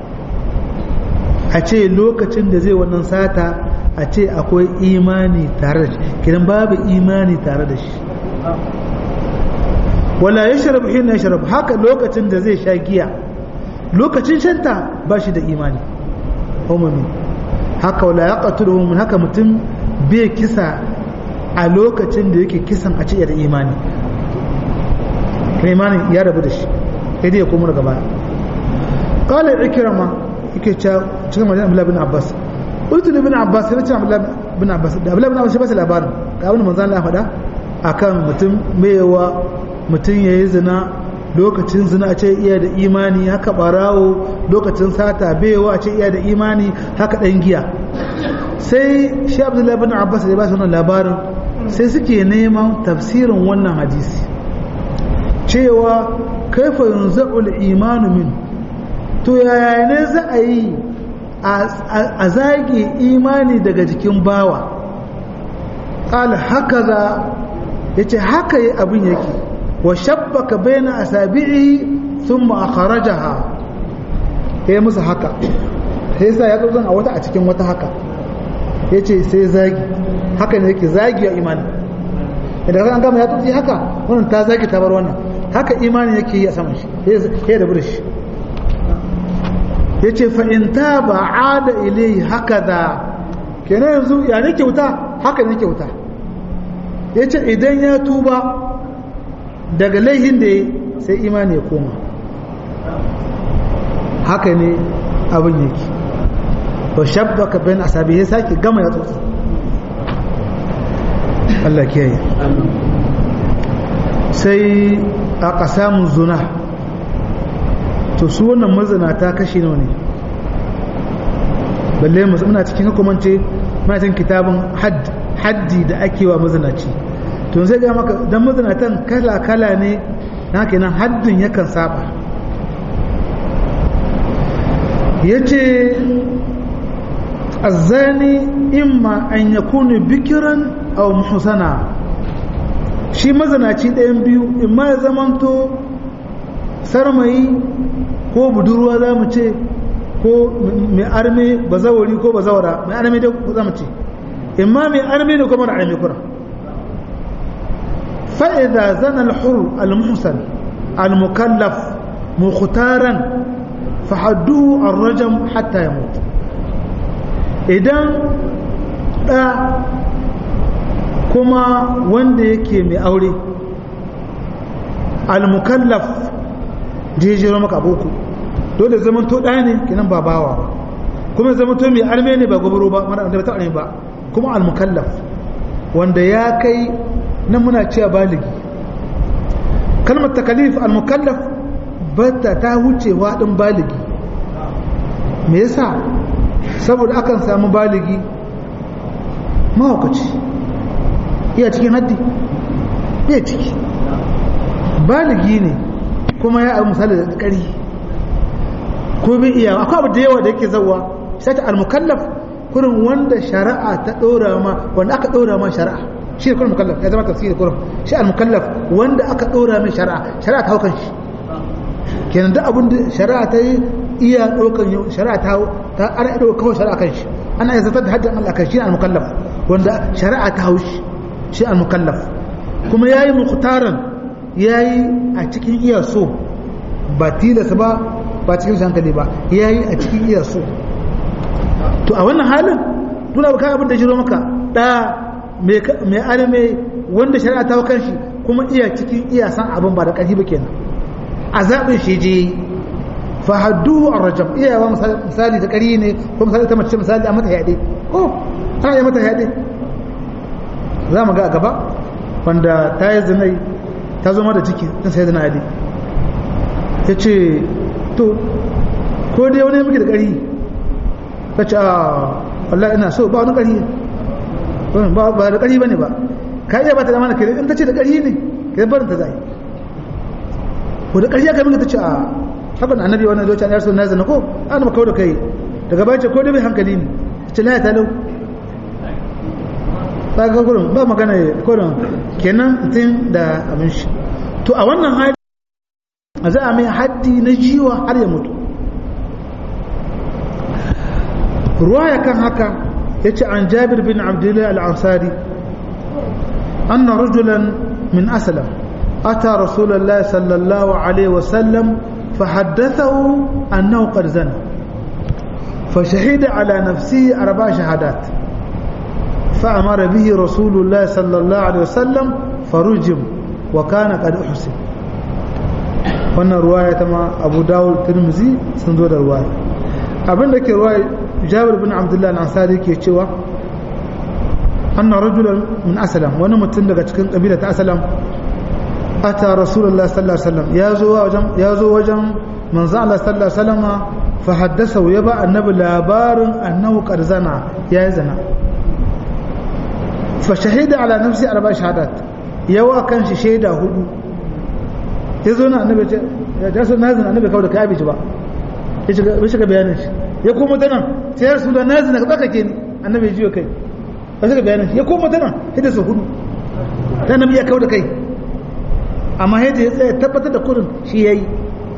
a ce lokacin da zai wannan sata a ce akwai imani tare da shi kiran babu imani tare da shi wala ya sharabu hin ya sharabu haka lokacin da zai sha giya lokacin shanta ba shi da imani umumi haka wala ya qatulu min haka mutum bai kisa a lokacin da yake kisan a ce da imani kan imani ya rabu da shi sai dai ya komo daga baya qala ikrama yake cewa cikin majalisa Abdullah bin Abbas قلت لابن عباس sai nace Abdullah bin Abbas da Abdullah bin Abbas shi ba labarin ga abin manzon Allah faɗa akan mutum mewa mutum yayi zina lokacin zina a ce iya da imani haka barawo lokacin sata bewa a ce iya da imani haka dan giya sai shi Abdullah bin Abbas ya ba shi wannan labarin sai suke neman tafsirin wannan hadisi cewa kaifa yunza'ul imanu min to yaya ne za a yi a zage imani daga jikin bawa ƙala haka za ya ce haka yi abin yake wa shabbaka baina asabi'i sun ma'akaraja ha ya yi musu haka sai sa ya tsotson a wata a cikin wata haka ya ce sai zagi haka ne yake zagi a imani idan an gama ya tsotsi haka wannan ta zagi ta bar wannan haka imani yake yi a saman shi ya da shi ya ce fa'inta ba a da ilai haka da kenan yanzu ya ne kyauta haka ne kyauta ya ce idan ya tuba daga laihin da ya sai imani ya koma haka ne abin yake ba shabba ka bayan asabi ya sake gama ya tsotsi Allah kiyaye sai a ƙasamun zuna to su wannan mazinata kashi nawa ne balle mu muna cikin hukumance muna cikin kitabun haddi da ake wa mazinaci to sai ga maka dan mazinatan kala kala ne na kenan haddin yakan saba yace الزاني إما أن يكون بكرا أو محسنا shi mazanaci ɗayan biyu in ma ya zamanto sarmayi ko budurwa za mu ce ko mai arme bazawari ko bazawara mai arme da za mu ce in ma mai arme ne ko mara arme kura fa'iza zana al-hur al-muhsan al-mukallaf mukhtaran fahadduhu ar-rajam hatta ya mutu idan ɗa kuma wanda yake mai aure al-mukallaf jejero maka boko dole zaman to ɗaya ne kinan ba bawa kuma zaman to mai arme ne ba gobaro ba mara da ta ba kuma al-mukallaf wanda ya kai nan muna cewa baligi kalmar takalif al-mukallaf bata ta wucewa ɗin baligi me yasa saboda akan samu baligi mahaukaci iya cikin haddi iya ciki baligi ne kuma ya abu misali da ƙari ko bai iya akwai abu da yawa da yake zauwa sai ta almukallaf kurin wanda shari'a ta ɗora ma wanda aka ɗora ma shari'a shi ne kurin mukallaf ya zama tafsiri kurin shi almukallaf wanda aka ɗora mai shari'a shari'a ta haukan shi kenan duk abin da shari'a ta yi iya ɗaukan shari'a ta ta ana iya kawai shari'a kan shi ana iya zartar da haddin Allah kan shi ne al-mukallaf wanda shari'a ta haushi shi al-mukallaf kuma yayi mukhtaran yayi a cikin iya so ba tilasa ba ba cikin hankali ba yayi a cikin iya so to a wannan halin dole ba kai abin da jiro maka da mai mai arme wanda shari'a ta kan shi kuma iya cikin iya san abin ba da ƙarfi ba kenan a zaɓin shi je fahadduhu ar-rajam iyawa misali da ƙari ne ko misali ta mace misali a mata yaɗe oh ana yi mata yaɗe za mu ga a gaba wanda ta yi zinai ta zo da ciki ta sai zina yaɗe ya ce to ko dai wani miki da ƙari ta ce a wallah ina so ba wani ƙari ba da ƙari ba ne ba ka iya ba ta zama da kare in ta ce da ƙari ne ka barin ta zai ko da ƙari ya kai miki ta ce a haka da annabi wannan zuciya ya rasu na zana ko an maka da kai daga bayan ce ko da bai hankali ne ce la ta lau ta ga gurin ba magana kurin kenan tun da abin shi to a wannan hali a za a mai haddi na jiwa har ya mutu ruwaya kan haka ya ce an jabir bin abdullahi al-ansari أن رجلا من أسلم أتى رسول الله صلى الله عليه وسلم فحدثه أنه قد زنى فشهد على نفسه أربع شهادات فأمر به رسول الله صلى الله عليه وسلم فرجم وكان قد أحسن wannan ruwaya ta ma abu dawud tirmizi sun zo da ruwaya abin da ke ruwaya jabir bin abdullah al-ansari ke cewa anna rajulan min aslam wani mutum daga cikin kabila ta aslam ata rasulullah sallallahu alaihi wasallam ya zo wajen ya zo wajen manzo Allah sallallahu alaihi wasallam fa haddasa ya ba annabi labarin annahu qad zana ya zana fa shahida ala nafsi arba shahadat yawa kan shi shaida hudu yazo na annabi ce ya so na zana annabi kawai da kai abi ba ya shiga ya shiga bayanin shi ya koma ta nan sai ya rasulullah na zana ka tsakake ni annabi ya jiyo kai ya shiga bayanin shi ya koma ta nan hidda su hudu ta annabi ya kawo da kai amma yadda ya tsaye tabbatar da kurin shi ya yi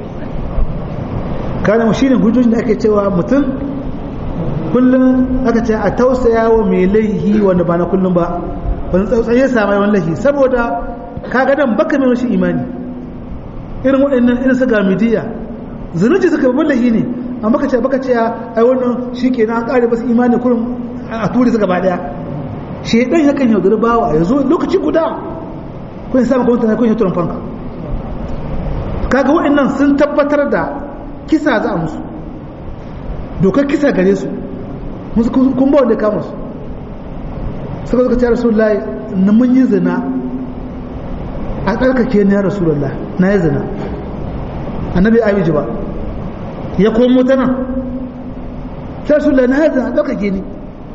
kanan shi ne hujjojin da ake cewa mutum kullum aka ce a tausaya wa mai laihi wanda ba na kullum ba wani tsautsaye sama yawan laihi saboda ka gadan baka mai rashin imani irin waɗannan irin su gamidiya zunuci suka babban laihi ne amma baka ce baka ce ai wannan shi ke an ƙare basu imani kurin a turi su gaba ɗaya shaidan yakan yaudari bawa ya zo lokaci guda kun yi samun kwamfuta kun yi turan fanka kaga waɗannan sun tabbatar da kisa za a musu dokar kisa gare su musu kun ba wanda kama su suka suka ce rasulullah na mun yi zina a tsarkake ni ya rasulullah na yi zina annabi abiji ba ya komo ta nan sai rasulullah na yi zina a tsarkake ni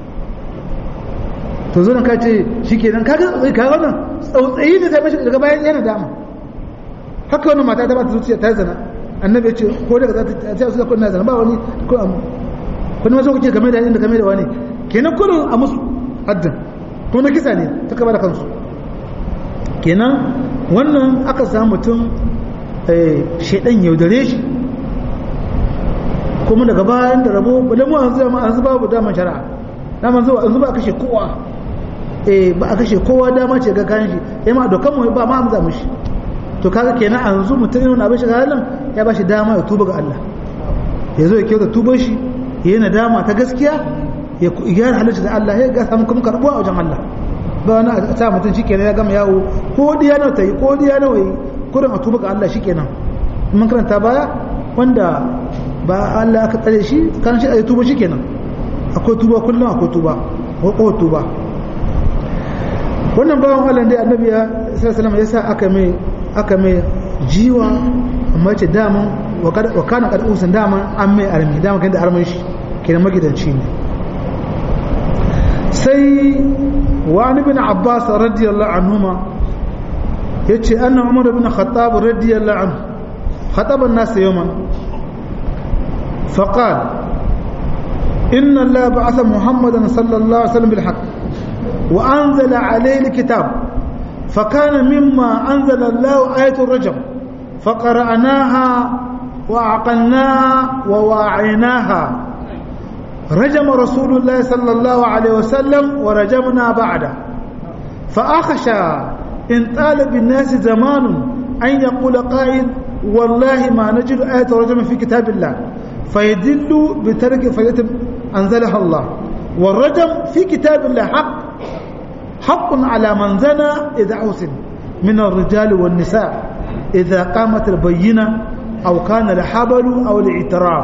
to zo nan ka ce shi kenan kaga kaga wannan tsautsayi ne sai mashi daga bayan yana dama haka wannan mata ta ba ta zuciya ta zana annabi ya ce ko daga za ta ce su da kunna zan ba wani ko kun ma so kuke game da inda game da wani kenan kullun a musu haddin kuma na kisa ne ta kaba da kansu kenan wannan aka samu mutum shaidan yaudare shi kuma daga bayan da rabo bale mu an zama an zuba daman shari'a daman zuwa an zuba a kashe kowa eh ba a kashe kowa dama ce ga kayan shi eh ma dokan mu ba ma amza mushi to kaga kenan an zu mutum yana abin shiga halin ya ba shi dama ya tuba ga Allah ya zo ya kyauta tuban shi ya yi nadama ta gaskiya ya gyara halitta da Allah ya ga samu kuma karbuwa a wajen Allah ba wani a sa mutum shi kenan ya gama yawo ko diya nawa ta yi ko diya nawa yi kurin a tuba ga Allah shi kenan mun karanta baya wanda ba Allah aka tsare shi kan shi a tuba shi kenan akwai tuba kullum akwai tuba ko tuba wannan bawan Allah dai annabi ya sallallahu alaihi yasa aka mai aka mai jiwa amma ce daman wa kana qad usan daman an mai armi daman kan da arman shi kenan magidanci ne sai wa ibn abbas radiyallahu anhuma yace anna umar ibn khattab radiyallahu anhu khataba an-nas yawman فقال إن الله بعث محمدا صلى الله عليه وسلم بالحق وأنزل عليه الكتاب فكان مما أنزل الله آية الرجم فقرأناها وعقلناها وواعيناها رجم رسول الله صلى الله عليه وسلم ورجمنا بعده فأخشى إن طال بالناس زمان أن يقول قائل والله ما نجد آية رجم في كتاب الله فيدل بترك فيتم أنزلها الله والرجم في كتاب الله حق حق على من زنى إذا حسن من الرجال والنساء إذا قامت البينة أو كان الحبل أو الاعتراف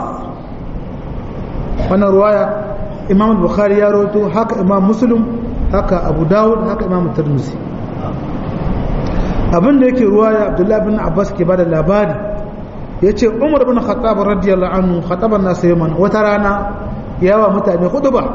وانا رواية إمام البخاري يروي هكا إمام مسلم هكا أبو داود هكا إمام الترمذي abin da yake ruwaya abdullahi bin abbas ke bada labari ya ce umar bin khattab radiyallahu anhu khataban nasu yaman wata rana yawa mutane hudu ba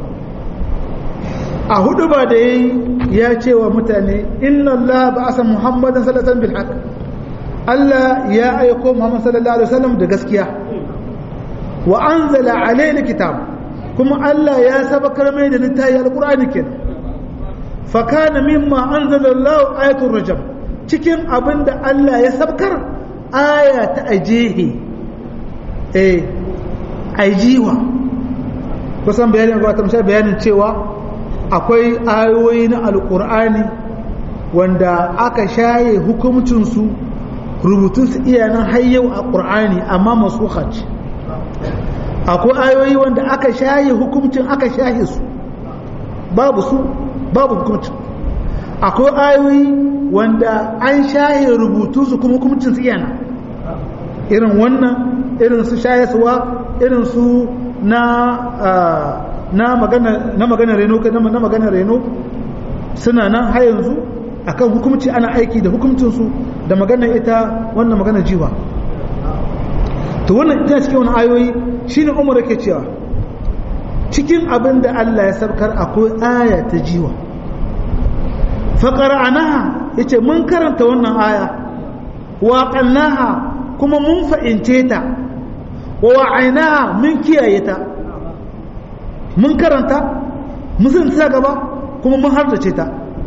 a hudu ba da yayi ya ce wa mutane inna Allah ba asa Muhammadan sallallahu alaihi bil haqq Allah ya aiko Muhammad sallallahu alaihi wasallam da gaskiya wa anzala alayna kitab kuma Allah ya sabakar mai da littafi alqur'ani ken fa kana mimma anzala Allah ayatul rajam cikin abinda Allah ya sabkar aya ta ajehi eh ajiwa kusan bayanin ba ta bayanin cewa akwai ayoyi na alkur'ani wanda aka shaye hukumcinsu rubutunsu iyanan hayyau a ƙur'ani amma masu ce akwai ayoyi wanda aka shaye hukumcin aka shaye su babu su babu hukumcin akwai ayoyi wanda an shaye rubutunsu kuma hukumcinsu iyana irin wannan irin su shaye suwa irin su na na magana na magana reno na magana reno suna nan har yanzu akan hukumci ana aiki da hukumcin su da magana ita wannan magana jiwa to wannan ita cikin wannan ayoyi shine Umar yake cewa cikin abin da Allah ya sabkar akwai aya ta jiwa fa qara'anaha yace mun karanta wannan aya wa qalnaha kuma mun fa'ince ta wa wa'ainaha mun kiyaye ta mun karanta mun ta gaba kuma mun hardace ta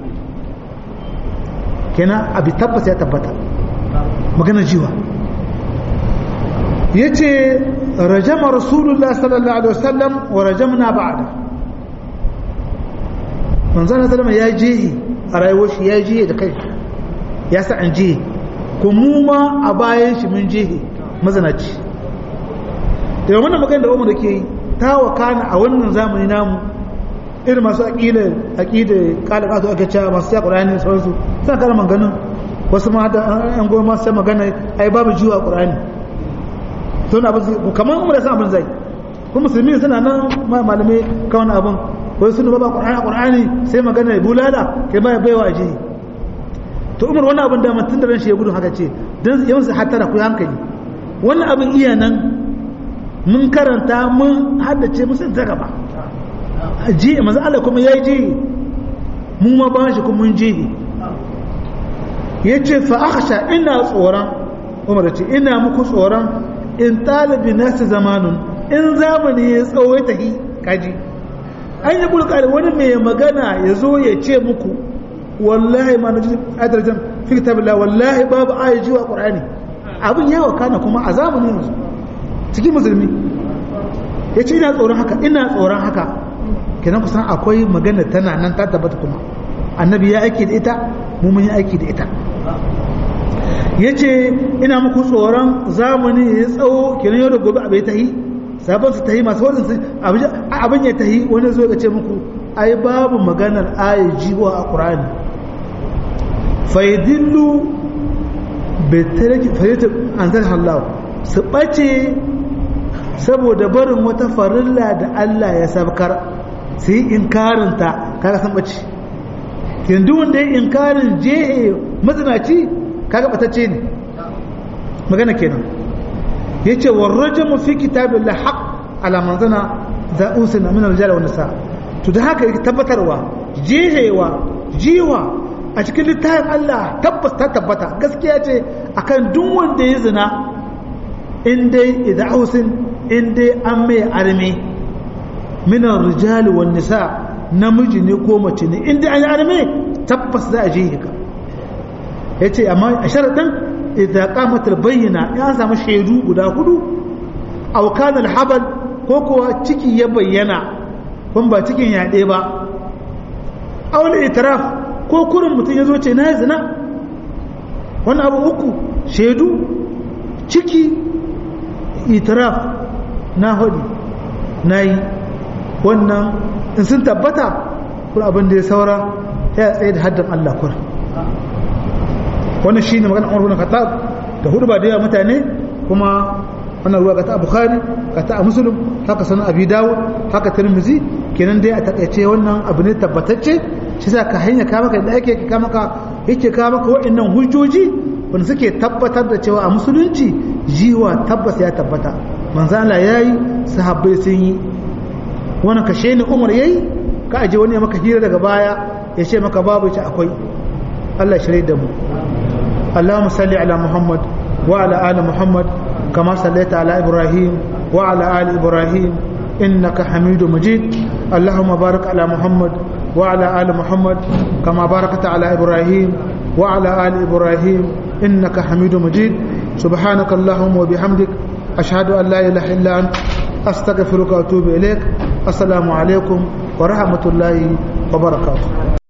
kenan abi tabbata ya tabbata magana jiwa ya ce rajama rasulullah sallallahu alaihi wasallam wa rajamna ba'da manzana sallama ya jihi a rayuwar shi ya jihi da kai ya sa an jihi kuma ma a bayan shi mun jihi mazanaci da wannan magana da umar da ke yi ta wakana a wannan zamani namu irin masu aƙida aƙida ƙalaƙa su ake cewa masu ya ƙura'ani sauransu suna kara maganin wasu ma da an goma sai magana ai babu jiwa ƙura'ani sun abin kamar umar da san abin zai kuma musulmi suna nan malamai kawai abin wai sun ba ƙura'ani ƙura'ani sai magana ya bulala kai ba baiwa a jihi to umar wani abin da mutum da ran shi ya gudu haka ce don yawan su hattara ku hankali wannan abin iya nan mun karanta mun haddace musun ta gaba ji manzo Allah kuma yayi ji mun ma ba shi kuma mun ji yace fa akhsha ina tsoron umar ce ina muku tsoron in talibi nasu zamanun in zamani ya tsawo ta hi kaji an yi bulkari wani mai magana ya zo ya ce muku wallahi ma na ji adarjan fi kitabila wallahi babu aya jiwa qur'ani abin yawa kana kuma a zamanin yanzu cikin musulmi ya ce ina tsoron haka ina tsoron haka kenan kusan akwai magana tana nan ta tabbata kuma annabi ya aiki da ita mu mun yi aiki da ita ya ce ina muku tsoron zamani ya tsawo kenan yau da gobe abai ta yi sabon su ta yi masu wadin abin ya ta yi wani zo ya ce muku ai babu maganar ayi jiwa a ƙurani faidillu bai tariki faidillu an zan hallawa su ɓace saboda barin wata farilla da Allah ya sabkar su yi inkarinta kaga san ɓace yanzu wanda ya inkarin jehe mazinaci kaga ɓatacce ne magana kenan ya ce warrajamu fi kitabin la haƙ ala manzana za'usin na minar jala wani sa to da haka yake tabbatarwa jehewa jiwa a cikin littafin Allah tabbas ta tabbata gaskiya ce akan duk wanda ya zina in dai ida'usin in dai an mai arme minar rijali wan nisa namiji ne ko mace ne in dai an yi arme tabbas za a jehe ka yace amma a sharadin idza qamat bayyana ya samu shaidu guda hudu aw kana al-habal ko kuwa ciki ya bayyana kun ba cikin yaɗe ba awul itiraf ko kurin mutum ya zo ce na yi zina wani abu uku shaidu ciki itiraf na hudu na yi wannan in sun tabbata kun abin da ya saura ya tsaye da haddin Allah kur wannan shi ne magana umar bin khattab da hudu ba da yawa mutane kuma wannan ruwa ta bukhari ka ta muslim haka sanan abi dawud haka tirmizi kenan dai a takaice wannan abu ne tabbatacce shi sa ka hanya ka maka da ake ka maka yake ka maka wa'annan hujjoji wanda suke tabbatar da cewa a musulunci jiwa tabbas ya tabbata manzo Allah yayi sahabbai sun yi wannan kashe ne Umar yayi ka aje wani ya maka hira daga baya ya ce maka babu ce akwai Allah shirye da mu اللهم صل على محمد وعلى آل محمد كما صليت على إبراهيم وعلى آل إبراهيم إنك حميد مجيد اللهم بارك على محمد وعلى آل محمد كما باركت على إبراهيم وعلى آل إبراهيم إنك حميد مجيد سبحانك اللهم وبحمدك أشهد أن لا إله إلا أنت أستغفرك وأتوب إليك السلام عليكم ورحمة الله وبركاته